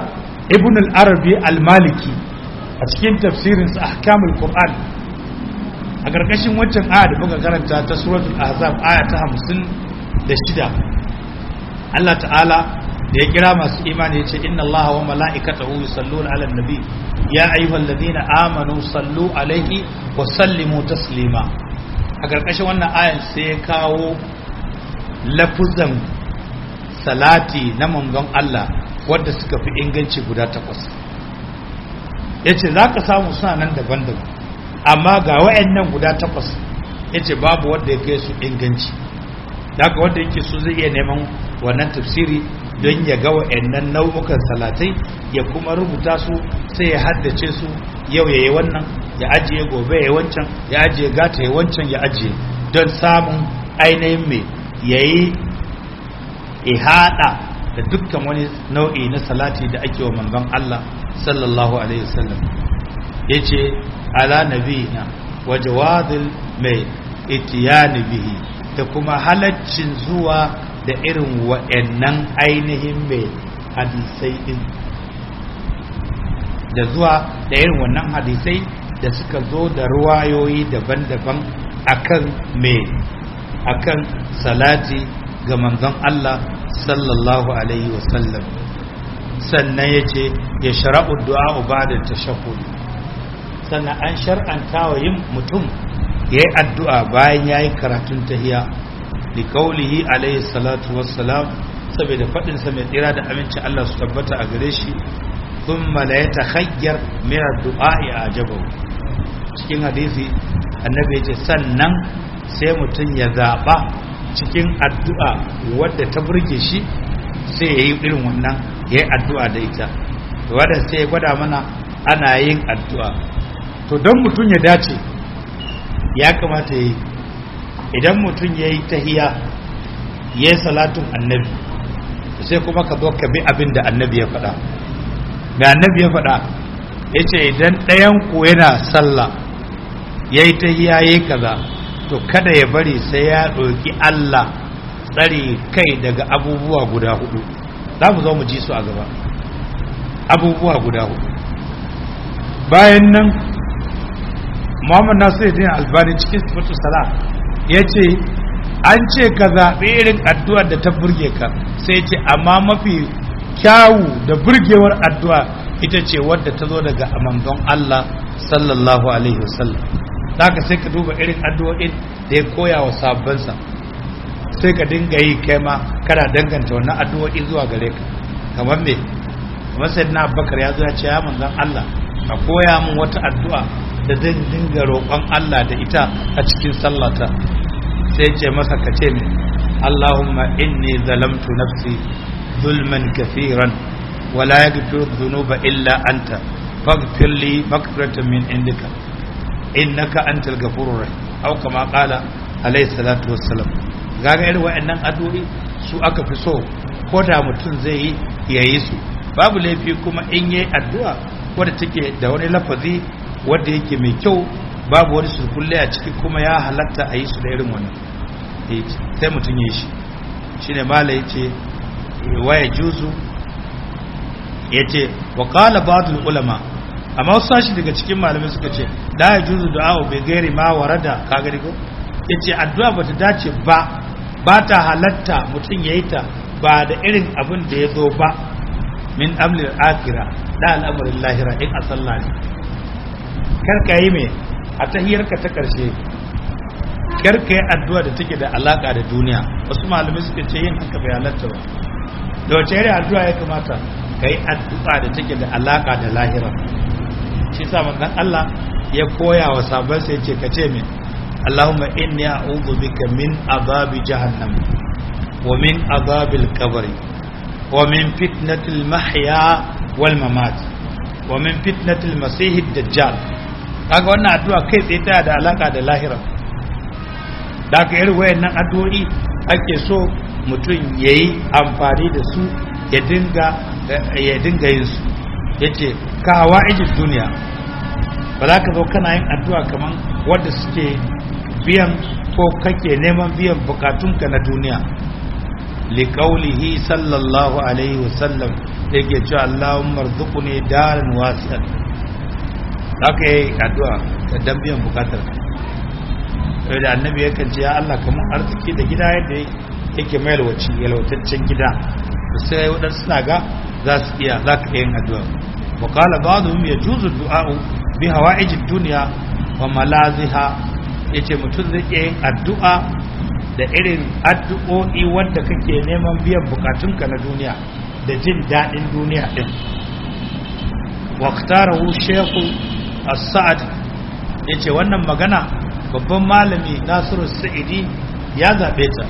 ibn al-arabi al-maliki a cikin tafsirinsa ahkamul qur'an a ƙarƙashin waccan aya da muka karanta ta suratul ahzab aya ta hamsin da shida Allah ta'ala da ya kira masu imani ya ce inna Allah wa mala'ikatahu yusalluna 'alan nabi ya ayyuhalladhina amanu sallu alaihi wa sallimu taslima a ƙarƙashin wannan ayan sai ya kawo lafuzan salati na manzon Allah wadda suka fi inganci guda takwas yace zaka samu suna nan daban-daban amma ga wayannan guda takwas yace babu wanda ya kai su inganci daga wanda yake so zai iya neman wannan tafsiri don ya ga wayannan nau'ukan salatai ya kuma rubuta su sai ya haddace su yau ya yi wannan ya ajiye gobe ya yi wancan ya ajiye gata ya wancan ya ajiye don samun ainihin mai ya yi ihada da dukkan wani nau'i na salati da ake wa manzon Allah sallallahu alaihi wasallam yace ala nabiyina wa jawadil mai itiyani bihi da kuma halaccin zuwa da irin wa'annan ainihin mai hadisai din da zuwa da irin wannan hadisai da suka zo da ruwayoyi daban-daban akan mai akan salati ga manzon Allah sallallahu alaihi wasallam sannan ya ce ya shara'u du'a ba da tashahhud sannan an shar'anta wa yin mutum ya yi addu'a bayan ya yi karatun tahiya da kaulihi alaihi salatu wassalam saboda faɗinsa mai tsira da aminci Allah su tabbata a gare shi sun mala ya ta hanyar mai addu'a a ajabau cikin hadisi annabi ya ce sannan sai mutum ya zaɓa cikin addu'a wadda ta burge shi sai ya yi irin wannan ya yi addu'a da ita wadda sai ya gwada mana ana yin addu'a to don mutum ya dace ya kamata ya yi idan mutum ya yi tahiya ya yi salatun annabi sai kuma ka zo ka bi abin da annabi ya faɗa da annabi ya faɗa ya ce idan ɗayan ku yana sallah ya yi tahiya ya yi kaza to kada ya bari sai ya ɗauki Allah tsare kai daga abubuwa guda hudu za mu zo mu ji su a gaba abubuwa guda hudu bayan nan muhammad nasiruddin albani cikin sifatu sala ya ce an ce ka zaɓi irin addu'ar da ta burge ka sai ce amma mafi kyawu da burgewar addu'a ita ce wadda ta zo daga manzon Allah sallallahu alaihi wasallam ka sai ka duba irin addu'o'in da ya koya wa sabbansa sai ka dinga yi kai ma kana danganta wannan addu'o'i zuwa gare ka kamar me kamar sai na abubakar ya zo ya ce ya manzon Allah ka koya min wata addu'a da zan dinga roƙon Allah da ita a cikin sallata sai ce masa ka ce ne Allahumma inni zalamtu nafsi zulman kafiran wala yaghfiru dhunuba illa anta faghfir li maghfiratan min indika innaka antal ghafurur rahim aw kama qala alayhi salatu wassalam gaga irin wa'annan addu'o'i su aka fi so ko da mutum zai yi yayi su babu laifi kuma in yayi addu'a wadda take da wani lafazi wanda yake mai kyau babu wani surkulle a ciki kuma ya halatta a yi su da irin wannan sai mutum ya yi shi shine mala yace waya juzu yace wa qala ba'dul ulama amma wasu sashi daga cikin malamai suka ce da ya juzu du'a bai gairi ma warada ka gari ko yace addu'a bata dace ba ba ta halatta mutum yayi ta ba da irin abin da ya zo ba min amlil akhirah da al'amarin lahira in a sallah ne kar ka yi me a tahiyarka ta karshe kar ka yi addu'a da take da alaka da duniya wasu malamai suka ce yin haka bai halatta ba da wace irin addu'a ya kamata ka yi addu'a da take da alaka da lahira shi sa manzon Allah ya koya wa sabon sai ce kace min Allahumma inni a'udhu bika min azabi jahannam wa min azabil qabr wa min fitnatil mahya wal mamat wa min fitnatil masih dajjal kaga wannan addu'a kai tsaye ta da alaka da lahira da ka irin wayannan addu'o'i ake so mutum yayi amfani da su ya dinga ya dinga yin su yace kawa ijin duniya ba za ka zo kana yin addu'a kaman wadda suke biyan ko kake neman biyan bukatunka na duniya liqaulihi sallallahu alaihi wasallam yake cewa Allahumma rzuqni daran wasi'an haka yi addu'a da dambiyan bukatar sai da annabi yakan ce ya Allah kamar arziki da gida yadda yake mai yalwaci yalwataccen gida sai waɗansu suna ga za su iya za ka yin addu'a wa kala ba da ya juzu du'a'u bi hawa ijin duniya wa malaziha ya ce mutum zai iya yin addu'a da irin addu'o'i wanda kake neman biyan bukatunka na duniya da jin daɗin duniya ɗin waktarahu shekul as-sa'ad ya ce wannan magana babban malami nasiru sa'idi ya zaɓe ta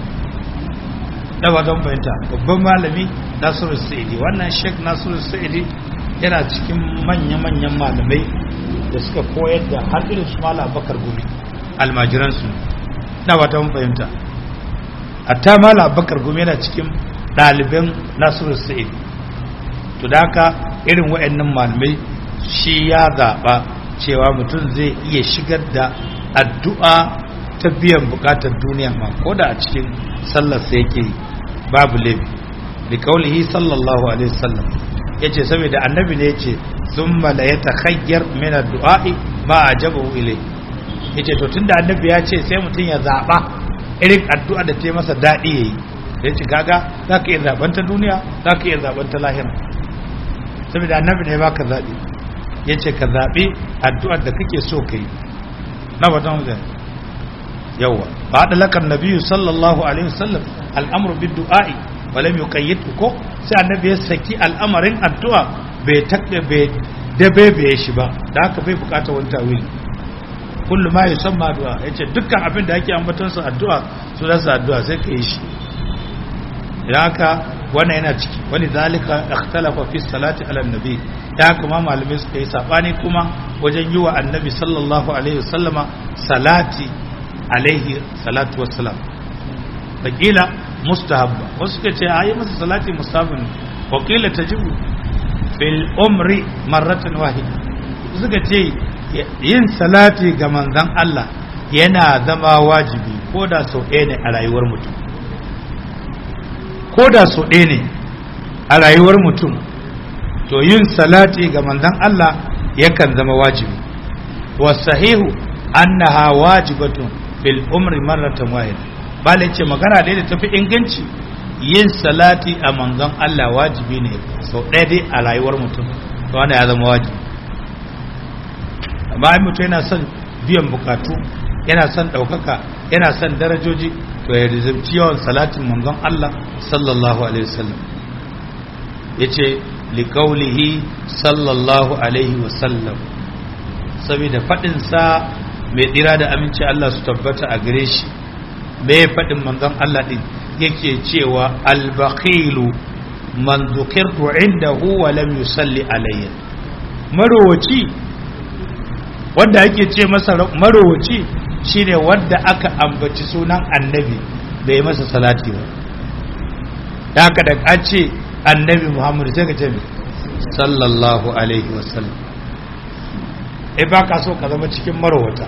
na wajen fahimta babban malami nasiru sa'idi wannan sheik nasiru sa'idi yana cikin manya-manyan malamai da suka koyar da har irin su mala bakar gumi almajiransu na wajen fahimta hatta mala bakar gumi yana cikin ɗaliban nasiru sa'idi to da haka irin wa'annan malamai shi ya zaɓa cewa mutum zai iya shigar da addu'a ta biyan bukatar duniya ma ko da a cikin sallarsa yake babu laifi da kaulihi sallallahu alaihi wasallam ya ce saboda annabi ne ya ce sun mala ya ta hanyar min addu'a'i ma a jaba ile ya ce to tun da annabi ya ce sai mutum ya zaɓa irin addu'a da ta yi masa daɗi ya yi ya ce kaga za ka iya zaɓen ta duniya za ka iya zaɓen ta lahira saboda annabi ne ba ka zaɓi ya ce ka zaɓi addu'ar da kake so ka yi na watan zai yawa ba da lakar nabiyu sallallahu alaihi wasallam al'amur bin du'a'i wale mai kayyatu ko sai annabi ya saki al'amarin addu'a bai taɓe bai dabe bai shi ba da haka bai bukata wani tawili kullum ma yusan ma addu'a ya ce dukkan abin da ake ambatonsa addu'a su rasa addu'a sai ka yi shi idan haka wannan yana ciki wani zalika ikhtalafa fi salati ala nabi ya kuma malamai suka yi sabani kuma wajen yi wa annabi sallallahu alaihi wasallama salati alaihi salatu wassalam wakila mustahabba wasu suka ce ayi masa salati mustahabba wakila tajibu fil umri marratan wahida suka ce yin salati ga manzon Allah yana zama wajibi ko da sau ɗaya ne a rayuwar mutum ko da sau ɗaya ne a rayuwar mutum to yin salati ga manzon Allah yakan zama wajibi wa sahihu annaha wajibatun fil umri marratan wahida bale ce magana dai da tafi inganci yin salati a manzon Allah wajibi ne sau ɗaya dai a rayuwar mutum to wannan ya zama wajibi amma in mutum yana son biyan bukatu yana son ɗaukaka yana son darajoji to ya rizabci yawan salatin manzon Allah sallallahu alaihi wasallam yace liqaulihi sallallahu alaihi wasallam saboda fadin sa mai tsira da aminci Allah su tabbata a gare shi mai fadin manzon Allah din yake cewa al-bakhilu man dhukirtu indahu wa lam yusalli alayya marowaci wanda ake ce masa marowaci shine wanda aka ambaci sunan annabi bai masa salati ba da haka da an ce annabi muhammadu sai ka ce mai sallallahu alaihi wasallam e ba ka so ka zama cikin marowata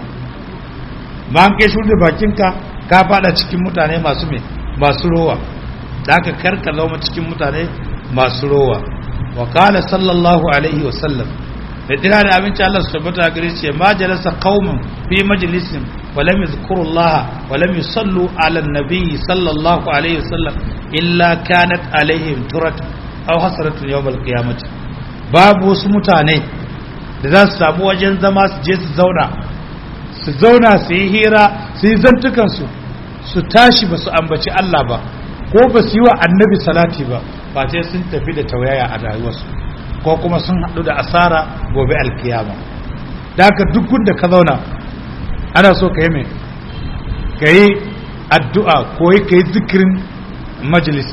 ma an kai shirya bakinka ka fada cikin mutane masu mai masu rowa da haka karka zama cikin mutane masu rowa wa kala sallallahu alaihi wasallam da dina da abinci Allah su tabbata gare shi ma jalasa qaumun fi majlisin wa lam yadhkuru Allah wa lam yusallu ala an-nabi sallallahu alaihi wasallam illa kanat alaihim turat aw hasratun yawm al-qiyamah babu wasu mutane da za su samu wajen zama su je su zauna su zauna su yi hira su yi zantukan su su tashi ba su ambaci Allah ba ko ba su yi wa annabi salati ba ba sai sun tafi da tauyaya a rayuwarsu ko kuma sun haɗu da asara gobe alkiyama da haka duk da ka zauna ana so ka yi mai ka yi addu'a ko yi ka yi zikirin majalis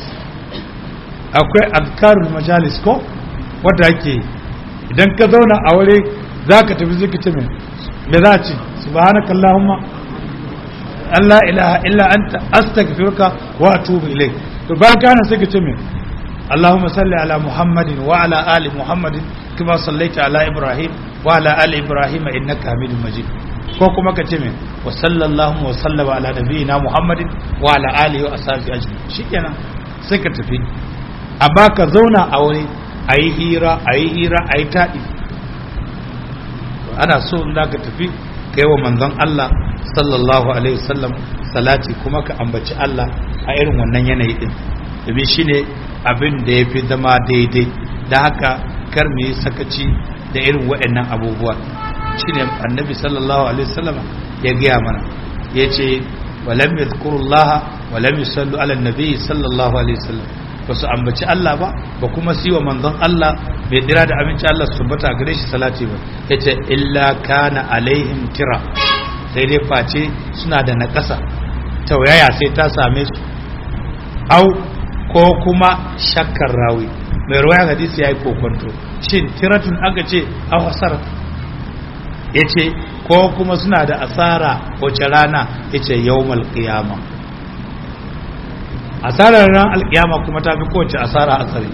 akwai azkarul majalis ko wadda ake yi idan ka zauna a wuri za ka tafi zikita mai me za a ce subhanaka Allahumma Allah ilaha illa anta astaghfiruka wa atubu ilayk to ba kana sai ka ce mai اللهم صل على محمد وعلى آل محمد كما صليت على إبراهيم وعلى آل إبراهيم إنك حميد مجيد ko kuma ka ce mai wa sallallahu wa sallama ala nabiyina muhammadin wa ala alihi wa ashabihi ajma'in shikenan sai ka tafi amma ka zauna a wuri a yi hira a yi hira a yi taɗi ana so in za ka tafi ka yi wa manzon Allah sallallahu alaihi wasallam salati kuma ka ambaci Allah a irin wannan yanayi din domin shine abin da ya fi zama daidai da haka kar mu yi sakaci da irin waɗannan abubuwa shine annabi sallallahu alaihi wasallam ya gaya mana ya ce walam yadhkurullaha walam yusallu ala nabi sallallahu alaihi wasallam ba su ambaci Allah ba ba kuma su yi wa manzon Allah mai dira da aminci Allah su tabbata gare shi salati ba yace illa kana alaihim tira sai dai face suna da naƙasa tauyaya sai ta same su au ko kuma shakkar rawi mai ruwaya hadisi yayi kokonto shin tiratun aka ce aw hasarat yace ko kuma suna da asara wace rana yace yawmal qiyama asarar ran alkiyama kuma ta fi kowace asara asari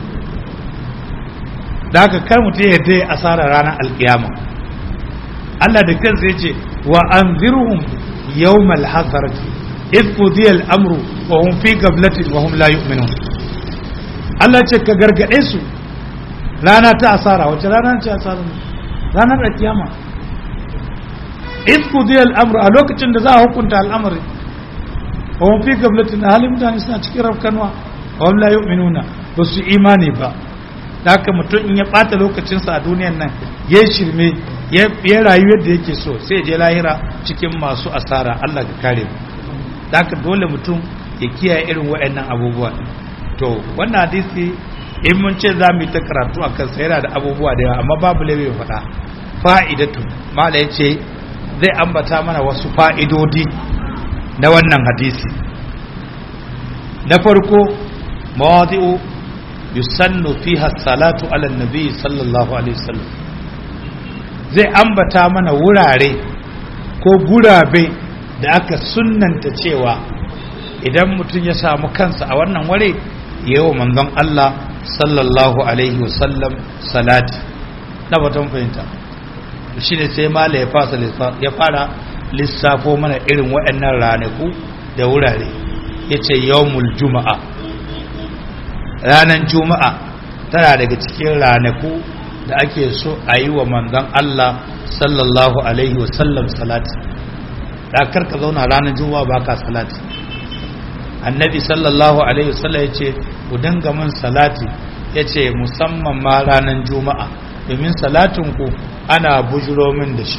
da haka kar mutum ya dai asarar ranar alkiyama Allah da kansa yace wa anzirhum yawmal hasarati idh qudiya al-amru wa hum fi gablatin wa hum la yu'minun Allah ce ka gargade su rana ta asara wace rana ce asara ranar alkiyama idh qudiya al-amru a lokacin da za a hukunta al'amari wa hum fi gablatin halin mutane suna cikin rafkanwa wa hum la yu'minuna ba su imani ba da haka mutum in ya bata lokacinsa a duniyan nan ya shirme ya rayu yadda yake so sai je lahira cikin masu asara Allah ka kare mu da haka dole mutum ya kiyaye irin waɗannan abubuwa to wannan hadisi in mun ce za mu yi ta karatu a kansa yana da abubuwa da yawa amma babu laifi faɗa fa'idatu mala ya ce zai ambata mana wasu fa'idodi na wannan hadisi na farko mawadi'u yusannu fiha salatu ala nabi sallallahu alaihi wasallam zai ambata mana wurare ko gurabe da aka sunnanta cewa idan mutum ya samu kansa a wannan ware yawa manzon Allah sallallahu alaihi wasallam salati na batun fahimta shi ne sai mala ya fasa ya fara lissafo mana irin waɗannan ranaku da wurare ya ce yawmul juma'a ranar juma'a tana daga cikin ranaku da ake so a yi wa manzon Allah sallallahu alaihi wasallam salati da karka zauna ranar juma'a ba ka salati annabi sallallahu alaihi wasallam ya ce ku dinga min salati ya ce musamman ma ranar juma'a domin salatinku ana bujiro min da shi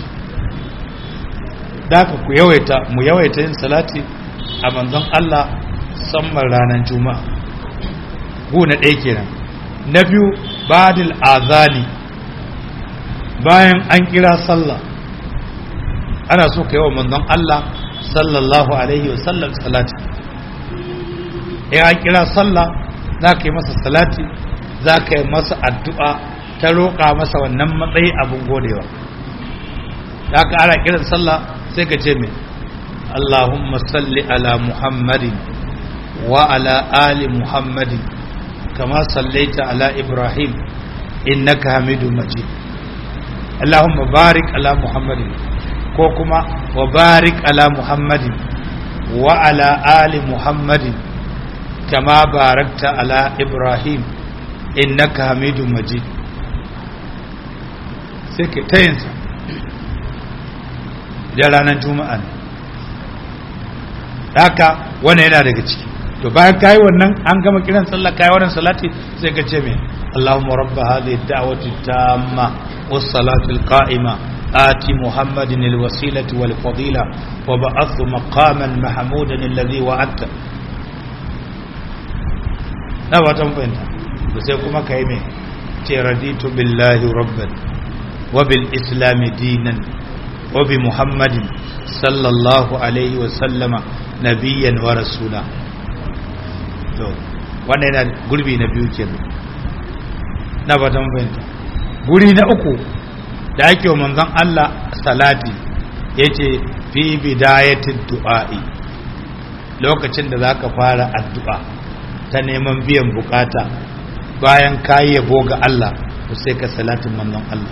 da ku yawaita mu yawaita yin salati a manzon Allah musamman ranar juma'a gu na ɗaya kenan na biyu badil azani bayan an kira sallah ana so ka yi wa manzon Allah sallallahu alaihi wasallam salati ya kira sallah za ka yi masa salati za ka yi masa addu'a ta roƙa masa wannan matsayi abin godewa za ka ara kiran sallah sai ka ce mai Allahumma salli ala Muhammadin wa ala ali Muhammadin kama sallaita ala Ibrahim innaka hamidu majid Allahumma barik ala Muhammadin ko kuma wa barik ala Muhammadin wa ala ali Muhammadin كما باركت على إبراهيم إنك حميد مجيد سيكي تينسا da ranar juma'a ne haka wannan yana daga ciki to bayan kayi wannan an gama kiran sallah kayi wannan salati sai ka ce me Allahumma rabba hadhihi ad-da'wati tamma was-salati al-qa'ima آتي محمد الوسيلة والفضيلة وبعث مقاما محمودا الذي وعدته na watan fahimta da sai kuma ka yi mai ce raditu billahi rabban wa bil islami dinan wa bi muhammadin sallallahu alaihi wa sallama nabiyyan wa rasula to wannan yana gurbi na biyu kenan na watan fahimta guri na uku da ake wa manzon Allah salati yace fi bidayatin du'a'i lokacin da zaka fara addu'a ta neman biyan bukata bayan kayi yabo ga Allah to sai ka salatin manzon Allah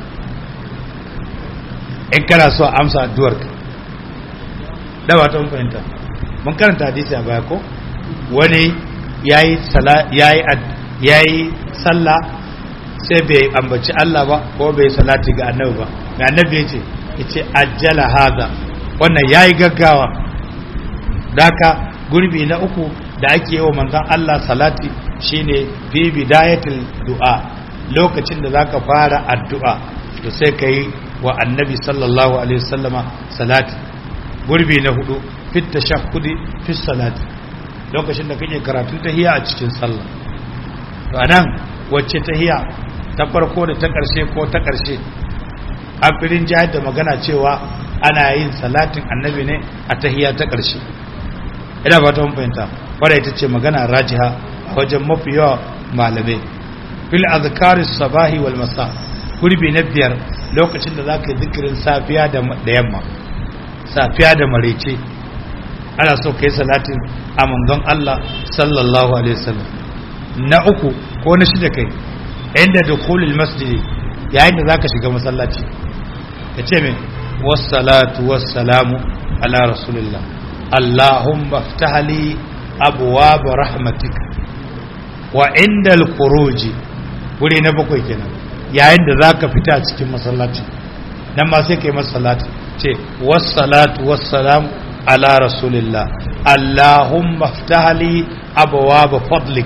in kana so amsa addu'ar ka da ba ta fahimta mun karanta hadisi a baya ko wani yayi sala yayi yayi sallah sai bai ambaci Allah ba ko bai salati ga annabi ba ga annabi yace yace ajjala hada wannan yayi gaggawa daka gurbi na uku da ake yi wa manzon Allah salati shine fi bidayatul du'a lokacin da zaka fara addu'a to sai kai wa annabi sallallahu alaihi wasallama salati gurbi na hudu fit tashahhudi fi salati lokacin da kake karatun tahiyya a cikin sallah to anan wacce tahiyya ta farko da ta karshe ko ta karshe afirin jihar da magana cewa ana yin salatin annabi ne a tahiyya ta karshe ina ba ta fahimta wadda ita ce magana rajiha a wajen mafi yawa malamai fil azkaris sabahi wal masa gurbi na biyar lokacin da zaka yi zikirin safiya da yamma safiya da marece ana so kai salatin a manzon Allah sallallahu alaihi wasallam na uku ko na shida kai inda dukhulul masjid yayin da zaka shiga masallaci kace me wassalatu wassalamu ala rasulillah allahumma iftah li abwaab rahmatik wa indal khuruji wuri na bakwai kenan yayin da zaka fita cikin masallaci nan ma sai kai masallati ce wassalatu wassalamu ala rasulillah allahumma iftah li abwaab fadlik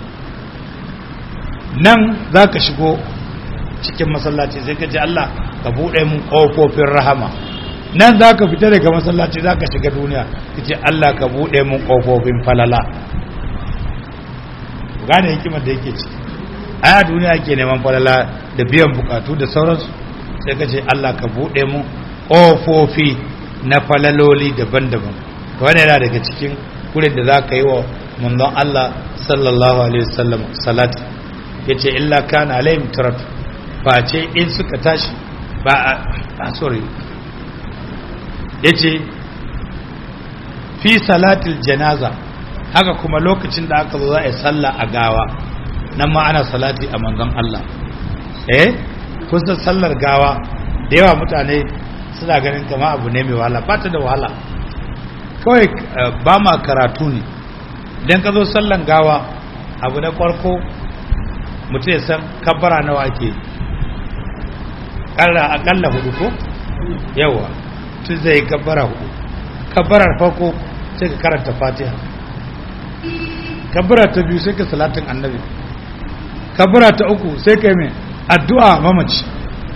nan zaka shigo cikin masallaci sai ka ce Allah ka bude mun kofofin rahama nan zaka fita daga masallaci zaka shiga duniya ka ce Allah ka bude mun kofofin falala gane hikimar da yake ciki a duniya ke neman falala da biyan bukatu da sauransu sai ka ce Allah ka buɗe mu ƙofofi na falaloli daban-daban to wani yana daga cikin kurin da za ka yi wa manzon Allah sallallahu alaihi wasallam salati ya ce illa kana alayhim tarat face in suka tashi ba a sorry ya ce fi salatil janaza haka kuma lokacin da aka zo za a yi sallah a gawa nan ma ana salati a manzon Allah eh kusan sallar gawa da yawa mutane suna ganin kama abu ne mai wahala ba ta da wahala kawai ba ma karatu ne idan ka zo sallan gawa abu na farko mutum ya san kabbara nawa ake akalla hudu ko yawa tun zai kabbara hudu kabbarar farko sai ka karanta fatiha kabbara ta biyu sai ka salatin annabi kabbara ta uku sai ka yi mai addu'a mamaci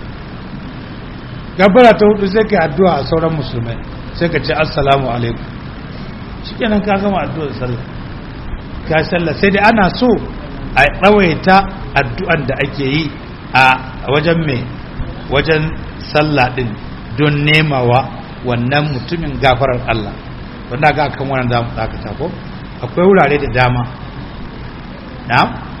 kabbara ta hudu sai ka yi addu'a a sauran musulmai sai ka ce assalamu alaikum shi kenan ka gama addu'ar sallah ka sallah sai dai ana so a tsawaita addu'an da ake yi a wajen mai wajen sallah din don nemawa wannan mutumin gafarar Allah wanda ga kan wannan zamu dakata ko akwai wurare da dama na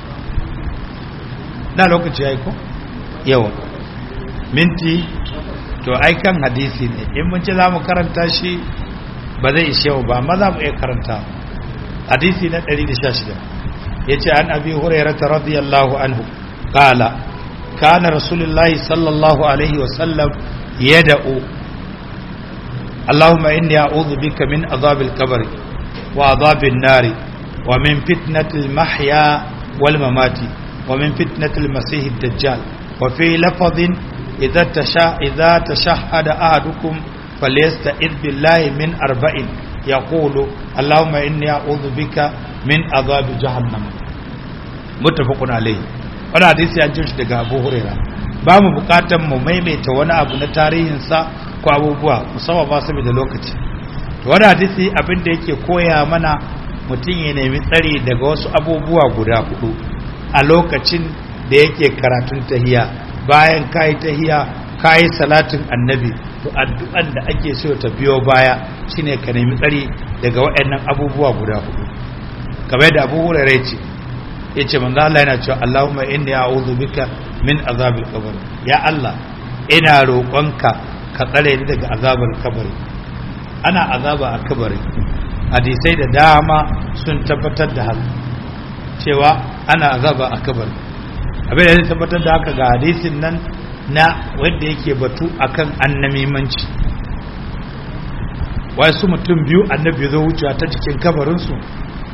na lokaci yayi ko yawa minti to ai kan hadisi ne in mun ce zamu karanta shi ba zai ishe ba amma za mu iya karanta hadisi na 116 yace an abi hurairah radiyallahu anhu qala kana rasulullahi sallallahu alaihi wasallam yad'u اللهم إني أعوذ بك من عذاب القبر وعذاب النار ومن فتنة المحيا والممات ومن فتنة المسيح الدجال وفي لفظ إذا تشا إذا تشهد أحدكم فليستعذ بالله من أربع يقول اللهم إني أعوذ بك من عذاب جهنم متفق عليه wani hadisi an jin shi daga abu huraira ba mu bukatan mu maimaita wani abu na tarihinsa ko abubuwa musamman ba su da lokaci to wani hadisi abin da yake koya mana mutum ya nemi tsari daga wasu abubuwa guda hudu a lokacin da yake karatun tahiya bayan kayi tahiya kayi salatin annabi to addu'an da ake so ta biyo baya shine ka nemi tsari daga waɗannan abubuwa guda hudu kamar yadda abu hurairah ce yace manzo Allah yana cewa Allahumma inni a'udhu bika min azabil qabr ya Allah ina roƙonka ka tsare ni daga azabar kabari ana azaba a kabari hadisai da dama sun tabbatar da haka cewa ana azaba a kabari abin da zai tabbatar da haka ga hadisin nan na wanda yake batu akan annamimanci wasu mutum biyu annabi zo wucewa ta cikin kabarinsu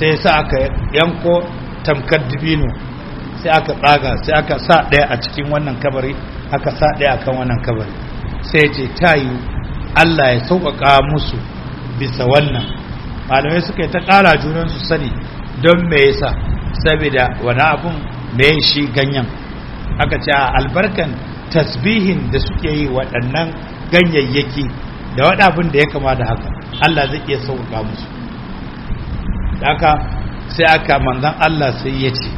sai sa aka yanko tamkar dibino sai aka tsaga sai aka sa ɗaya a cikin wannan kabari aka sa ɗaya akan wannan kabari sai ce ta yi Allah ya sauƙaƙa musu bisa wannan malamai suka yi ta ƙara junan su sani don me yasa saboda wani abun me shi ganyen aka ce albarkan tasbihin da suke yi waɗannan ganyayyaki da wani abin da ya kama da haka Allah zai iya sauƙaƙa musu haka sai aka manzan Allah sai ya ce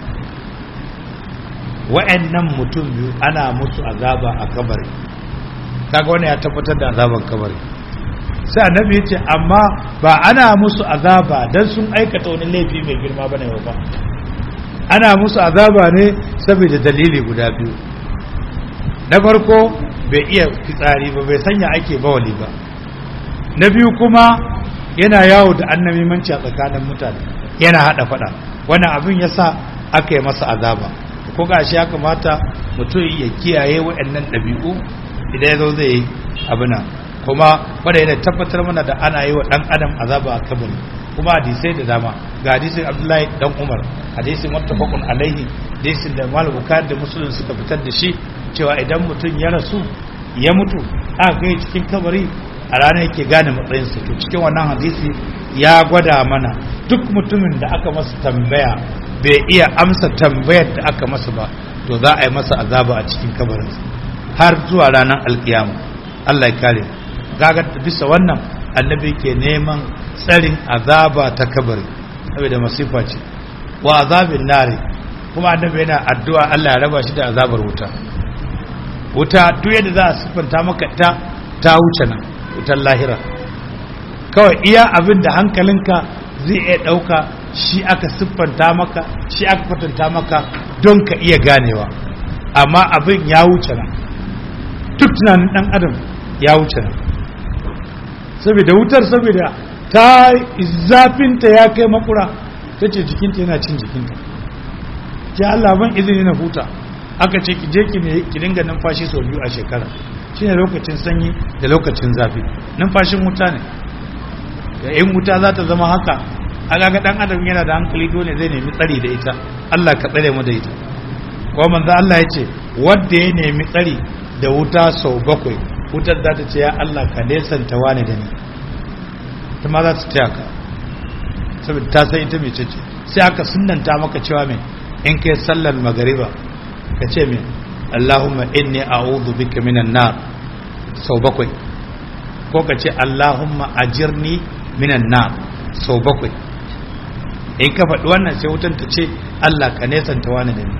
wa'annan mutum biyu ana musu azaba a kabari kaga wani ya tabbatar da azaban kabari sai annabi ya ce amma ba ana musu azaba dan sun aikata wani laifi mai girma bane ba ana musu azaba ne saboda dalili guda biyu na farko bai iya fitsari ba bai sanya ake bawali ba na biyu kuma yana yawo da annabimanci a tsakanin mutane yana hada fada wannan abin yasa aka yi masa azaba ko gashi ya kamata mutum ya kiyaye waɗannan ɗabi'u idan ya zo zai yi abuna kuma wanda yana tabbatar mana da ana yi wa ɗan adam azaba a kabari kuma hadisai da dama ga hadisin abdullahi dan umar hadisin muttafaqun alaihi hadisin da malam bukhari da muslim suka fitar da shi cewa idan mutum ya rasu ya mutu aka kai cikin kabari a ranar yake gane matsayinsa to cikin wannan hadisi ya gwada mana duk mutumin da aka masa tambaya bai iya amsa tambayar da aka masa ba to za a yi masa azaba a cikin kabarinsa har zuwa ranar alkiyama Allah ya kare gaga bisa wannan annabi ke neman tsarin azaba ta kabari saboda masifa ce wa azabin nare kuma annabi yana addu'a Allah ya raba shi da azabar wuta wuta duk yadda za a siffanta maka ta ta wuce nan wutar lahira kawai iya abin da hankalinka zai iya ɗauka shi aka siffanta maka shi aka kwatanta maka don ka iya ganewa amma abin ya wuce nan duk tunanin ɗan adam ya wuce nan saboda wutar saboda ta zafinta ya kai makura ta ce jikinta yana cin jikinta ki Allah ban izini na huta aka ce ki je ki dinga numfashi sau biyu a shekara shine lokacin sanyi da lokacin zafi numfashin wuta ne da in wuta za ta zama haka aga ga dan adam yana da hankali dole zai nemi tsari da ita Allah ka tsare mu da ita ko manzo Allah ya ce wanda ya nemi tsari da wuta sau bakwai wutar za ta ce ya Allah ka nesanta wani da ni ta ma za ta taya ka saboda ta san ita mai ce sai aka sunnanta maka cewa mai in kai sallar magariba ka ce mai Allahumma inni a'udhu bika minan nar sau bakwai ko ka ce Allahumma ajirni minan nar sau bakwai in ka faɗi wannan sai wutan ta ce Allah ka nesanta wani da ni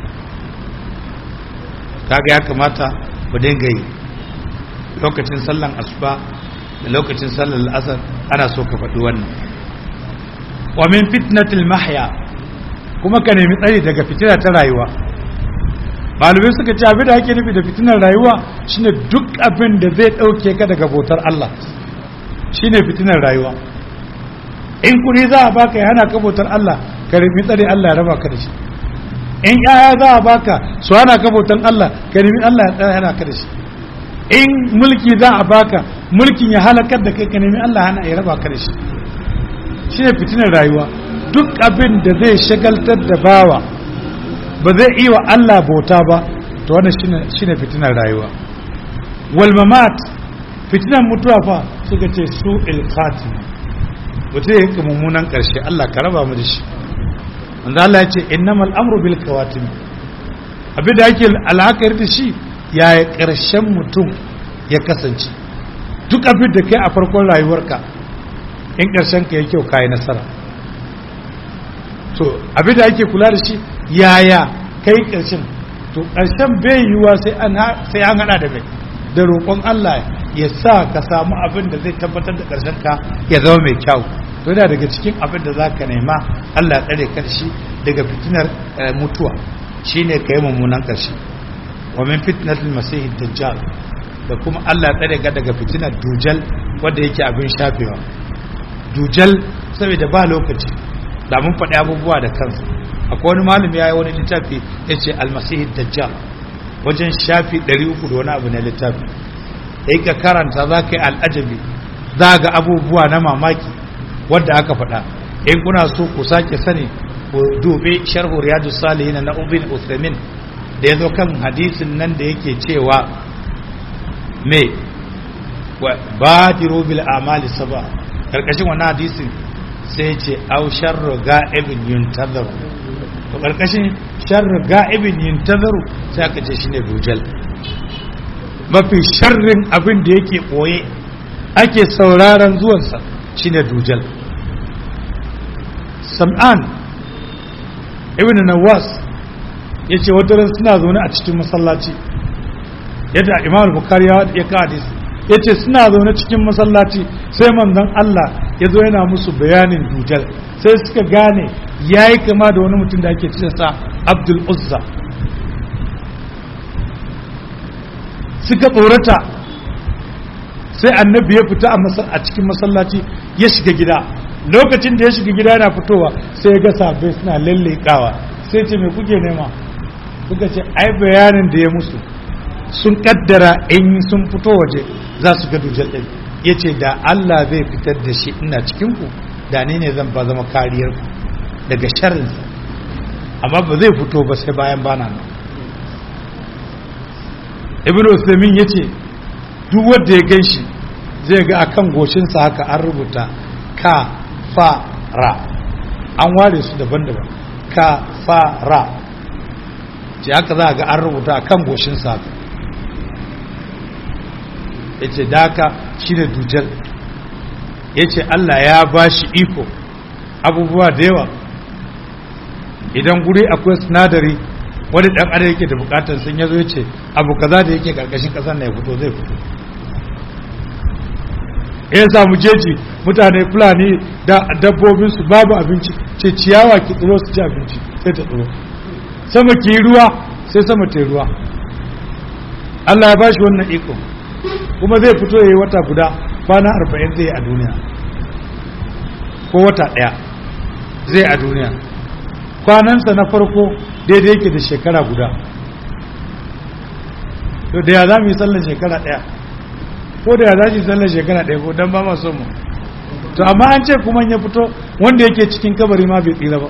kaga ya kamata mu dinga yi lokacin sallan asuba da lokacin sallan asar ana so ka faɗi wannan wa min fitnatil mahya kuma ka nemi tsari daga fitina ta rayuwa malamai suka ce abin da ake nufi da fitinar rayuwa shine duk abin da zai ɗauke ka daga bautar Allah shine fitinar rayuwa in kuri za a baka ya hana ka bautar Allah ka nemi tsari Allah ya raba ka da shi in yaya za a baka su hana ka bautar Allah ka nemi Allah ya hana ka da shi in mulki za a baka mulkin ya halakar da kai ka nemi Allah hana ya raba ka da shi shine fitinar rayuwa duk abin da zai shagaltar da bawa ba zai iya wa Allah bauta ba to wannan shine shine fitinar rayuwa wal mamat fitinar mutuwa fa suka ce su il khatim mutum ya yi mummunan karshe Allah ka raba mu da shi wanda Allah ya ce innamal amru bil kawatim abin da ake alhakar da shi yaya karshen mutum ya kasance duk abin da kai a farkon rayuwarka in karshen ka ya kyau kayi nasara to abin da ake kula da shi yaya kai ƙarshen to ƙarshen bai yiwuwa sai an hada da mai da roƙon Allah ya sa ka samu abin da zai tabbatar da ƙarshen ka ya zama mai kyau to yana daga cikin abin da za ka nema Allah ya tsare karshe daga fitinar mutuwa shine ka yi mummunan ƙarshe wa min fitnatil masih dajjal da kuma Allah ya tsare ka daga fitinar dujal wanda yake abin shafewa dujal saboda ba lokaci da mun faɗi abubuwa da kansa akwai wani malami ya yi wani littafi ya ce almasihi dajjal wajen shafi 300 da wani abu na littafi da ka karanta za ka yi al'ajabi za ga abubuwa na mamaki wadda aka faɗa in kuna so ku sake sani ku dubi sharhu riyadus salihin na ubin usaimin da ya zo kan hadisin nan da yake cewa me badiru bil amali saba karkashin wannan hadisin sai ce au sharru ga'ibin yuntazaru to karkashin sharru ga'ibin yuntazaru sai aka ce shine dujal mafi sharrin abin da yake boye ake sauraron zuwansa shine dujal sam'an ibn nawas yace wata ran suna zaune a cikin masallaci yadda imam bukhari ya ka hadisi ya ce suna zaune cikin masallaci sai manzon Allah ya zo yana musu bayanin dujal sai suka gane ya yi kama da wani mutum da ake sa abdul uzza suka tsorata sai annabi ya fita a cikin masallaci ya shiga gida lokacin da ya shiga gida yana fitowa sai ya ga sabai suna lallekawa sai ce me kuke nema suka ce ai bayanin da ya musu sun kaddara in sun fito waje za su ga dujal ɗin ya ce da Allah zai fitar da shi ina cikinku da ni ne zan ba zama kariyar ku daga sharrinsa amma ba zai fito ba sai bayan bana nan ibn usaimin ya ce duk wanda ya gan shi zai ga akan goshinsa haka an rubuta ka fa ra an ware su daban-daban ka fa ra ce haka za a ga an rubuta akan goshinsa haka ya ce daka shi da dujal ya ce Allah ya ba shi iko abubuwa da yawa idan guri akwai sinadari wani dan adam yake da bukatar sun yazo ya ce abu kaza da yake karkashin kasar na ya fito zai fito ya samu jeji mutane fulani da dabbobinsu babu abinci ce ciyawa ki tsiro su ci abinci sai ta tsiro sama ki ruwa sai sama ta ruwa Allah ya ba shi wannan iko kuma zai fito ya yi wata guda kwana arba'in zai a duniya ko wata ɗaya zai a duniya kwanansa na farko daidai yake da shekara guda to da ya za mu yi sallar shekara ɗaya ko da ya za yi sallar shekara ɗaya ko don ba ma son mu to amma an ce kuma ya fito wanda yake cikin kabari ma bai tsira ba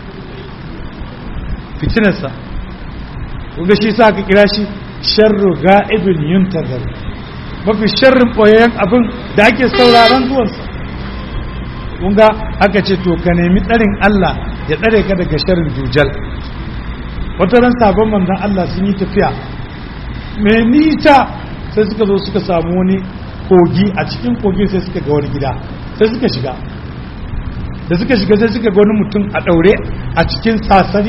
fitinarsa kuga shi sa ka kira shi sharru ga'ibin yuntazar mafi sharrin ɓoyayyen abin da ake sauraron zuwansa kunga aka ce to ka nemi tsarin Allah ya tsare ka daga sharrin dujal wata ran sabon manzon Allah sun yi tafiya mai nisa sai suka zo suka samu wani kogi a cikin kogi sai suka ga wani gida sai suka shiga da suka shiga sai suka ga wani mutum a ɗaure a cikin sasari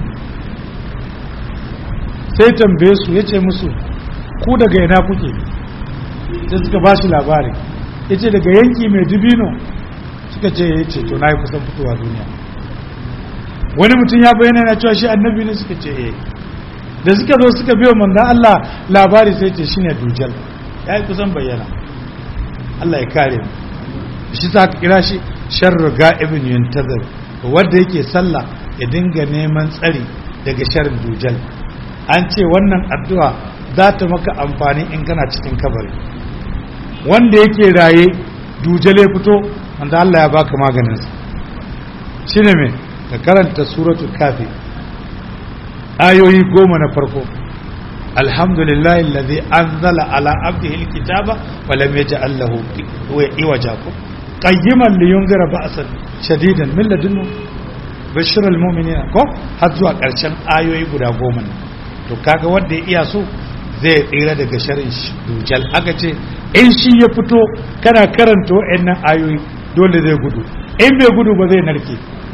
sai tambaye su ya ce musu ku daga ina kuke sai suka ba shi labari ya ce daga yanki mai dubino suka ce ya ce to na yi kusan fitowa duniya wani mutum ya bayyana na cewa shi annabi ne suka ce eh da suka zo suka biyo manzan Allah labari sai ce shine dujal ya yi kusan bayyana Allah ya kare mu shi sa ka kira shi sharru ga'ibin yuntazir wanda yake sallah ya dinga neman tsari daga sharrin dujal an ce wannan addu'a za ta maka amfani in kana cikin kabari wanda yake raye dujal ya fito wanda Allah ya baka maganinsa shine me ka karanta suratul kafi ayoyi goma na farko alhamdulillahi alladhi anzala ala abdihi alkitaba wa lam yaj'al lahu iwaja qayyiman liyunzira ba'san shadidan min ladunhu bashirul mu'minina ko har zuwa karshen ayoyi guda goma ne to kaga wanda ya iya so zai tsira daga sharrin dujal aka ce in shi ya fito kana karanta wa'annan ayoyi dole zai gudu in bai gudu ba zai narke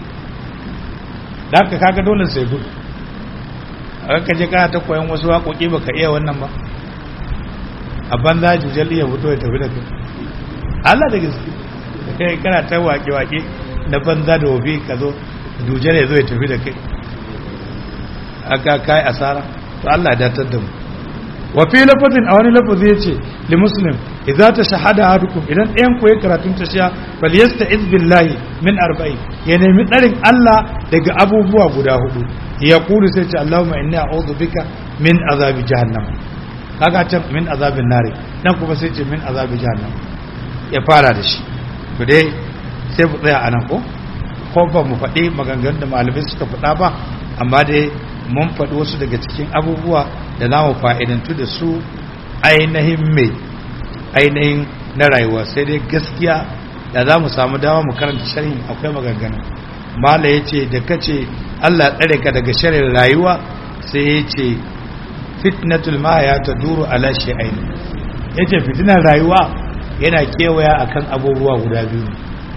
da haka kaga dole sai gudu a ka je kana ta koyan wasu waƙoƙi baka iya wannan ba a banza jujal iya fito ya tafi da kai Allah da gaske kai kana ta waƙe-waƙe na banza da wofi ka zo jujal ya zo ya tafi da kai aka kai asara to Allah ya datar da mu wa fi lafazin a wani lafazi yace li muslim idza tashahada ahadukum idan ɗayan ku ya karatun tashiya bal yasta'iz billahi min arba'in ya nemi tsarin Allah daga abubuwa guda hudu ya kulu sai ce Allahumma inni a'udhu bika min azabi jahannam kaga can min azabin nari nan kuma sai ce min azabi jahannam ya fara da shi to dai sai mu tsaya anan ko ko ba mu faɗi maganganun da malamai suka faɗa ba amma dai mun faɗi wasu daga cikin abubuwa da za mu fa'idantu da su ainihin mai ainihin na rayuwa sai dai gaskiya da za mu samu dama mu karanta sharhin akwai maganganu mala ya ce da ka ce allah tsare ka daga sharhin rayuwa sai ya ce fitnatul mahaya ta duru ala shi'aini ya ce fitinar rayuwa yana kewaya akan abubuwa guda biyu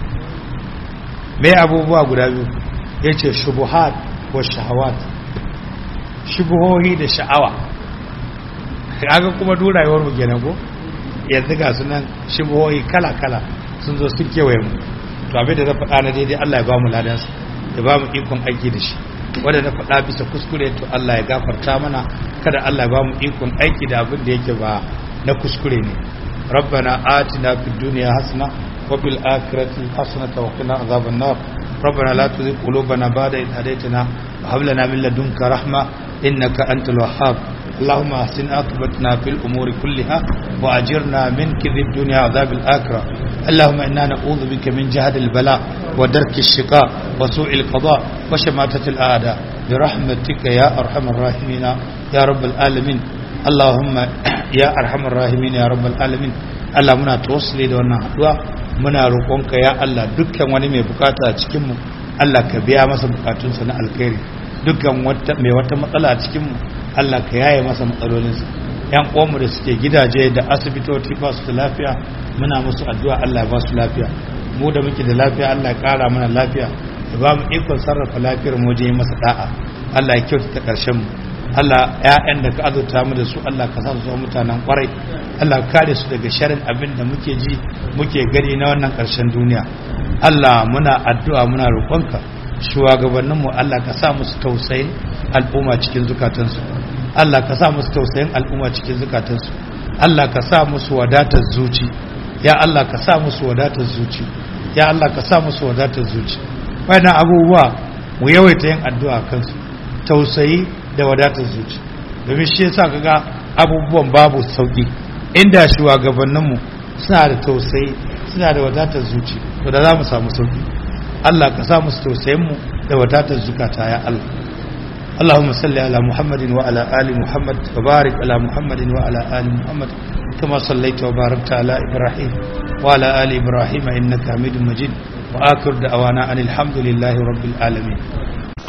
mai abubuwa guda biyu ya ce shubuhat wa shahawat shubuhohi da sha'awa kaga kuma duk rayuwar mu kenan ko yanzu ga sunan shubuhohi kala kala sun zo sun kewaye mu to abin da na faɗa na daidai Allah ya ba mu ladansa ya ba mu ikon aiki da shi wanda na faɗa bisa kuskure to Allah ya gafarta mana kada Allah ya ba mu ikon aiki da abin da yake ba na kuskure ne ربنا آتنا في الدنيا حسنة وفي الآخرة حسنة وقنا عذاب النار ربنا لا تزغ قلوبنا بعد إذ هديتنا وهب لنا من لدنك رحمة إنك أنت الوهاب اللهم أحسن عاقبتنا في الأمور كلها وأجرنا من كذب الدنيا عذاب الآخرة اللهم إنا نعوذ بك من جهد البلاء ودرك الشقاء وسوء القضاء وشماتة الأعداء برحمتك يا أرحم الراحمين يا رب العالمين اللهم ya arhamar rahimin ya rabbal alamin Allah muna tawassuli da wannan haduwa muna roƙonka ya Allah dukkan wani mai bukata a cikin mu Allah ka biya masa bukatunsa na alkhairi dukkan wata mai wata matsala a cikin mu Allah ka yaye masa matsalolinsa yan uwanmu da suke gidaje da asibitoci ba su da lafiya muna musu addu'a Allah ya ba su lafiya mu da muke da lafiya Allah ya kara mana lafiya ya ba mu ikon sarrafa lafiyar mu wajen masa da'a Allah ya kyautata karshen mu Allah ‘ya'yan da ka azurta mu da su Allah ka sa su zama mutanen kwarai Allah kare su daga sharin abin da muke ji muke gani na wannan ƙarshen duniya Allah muna addu'a muna roƙonka shugabanninmu Allah ka sa musu tausayin al'umma cikin zukatansu Allah ka sa musu tausayin al'umma cikin zukatansu Allah ka sa musu wadatar zuci ya Allah ka sa musu wadatar zuci ya Allah ka sa musu wadatar zuci wannan abubuwa mu yawaita yin addu'a kansu tausayi da wadatar zuci domin shi yasa kaga abubuwan babu sauki inda shugabanninmu suna da tausayi suna da wadatar zuci to da za mu samu sauki Allah ka sa musu tausayin mu da wadatar zukata ya Allah اللهم صل على محمد وعلى آل محمد وبارك على محمد وعلى آل محمد كما صليت وباركت على إبراهيم وعلى آل إبراهيم إنك حميد مجيد وآخر دعوانا أن الحمد لله رب العالمين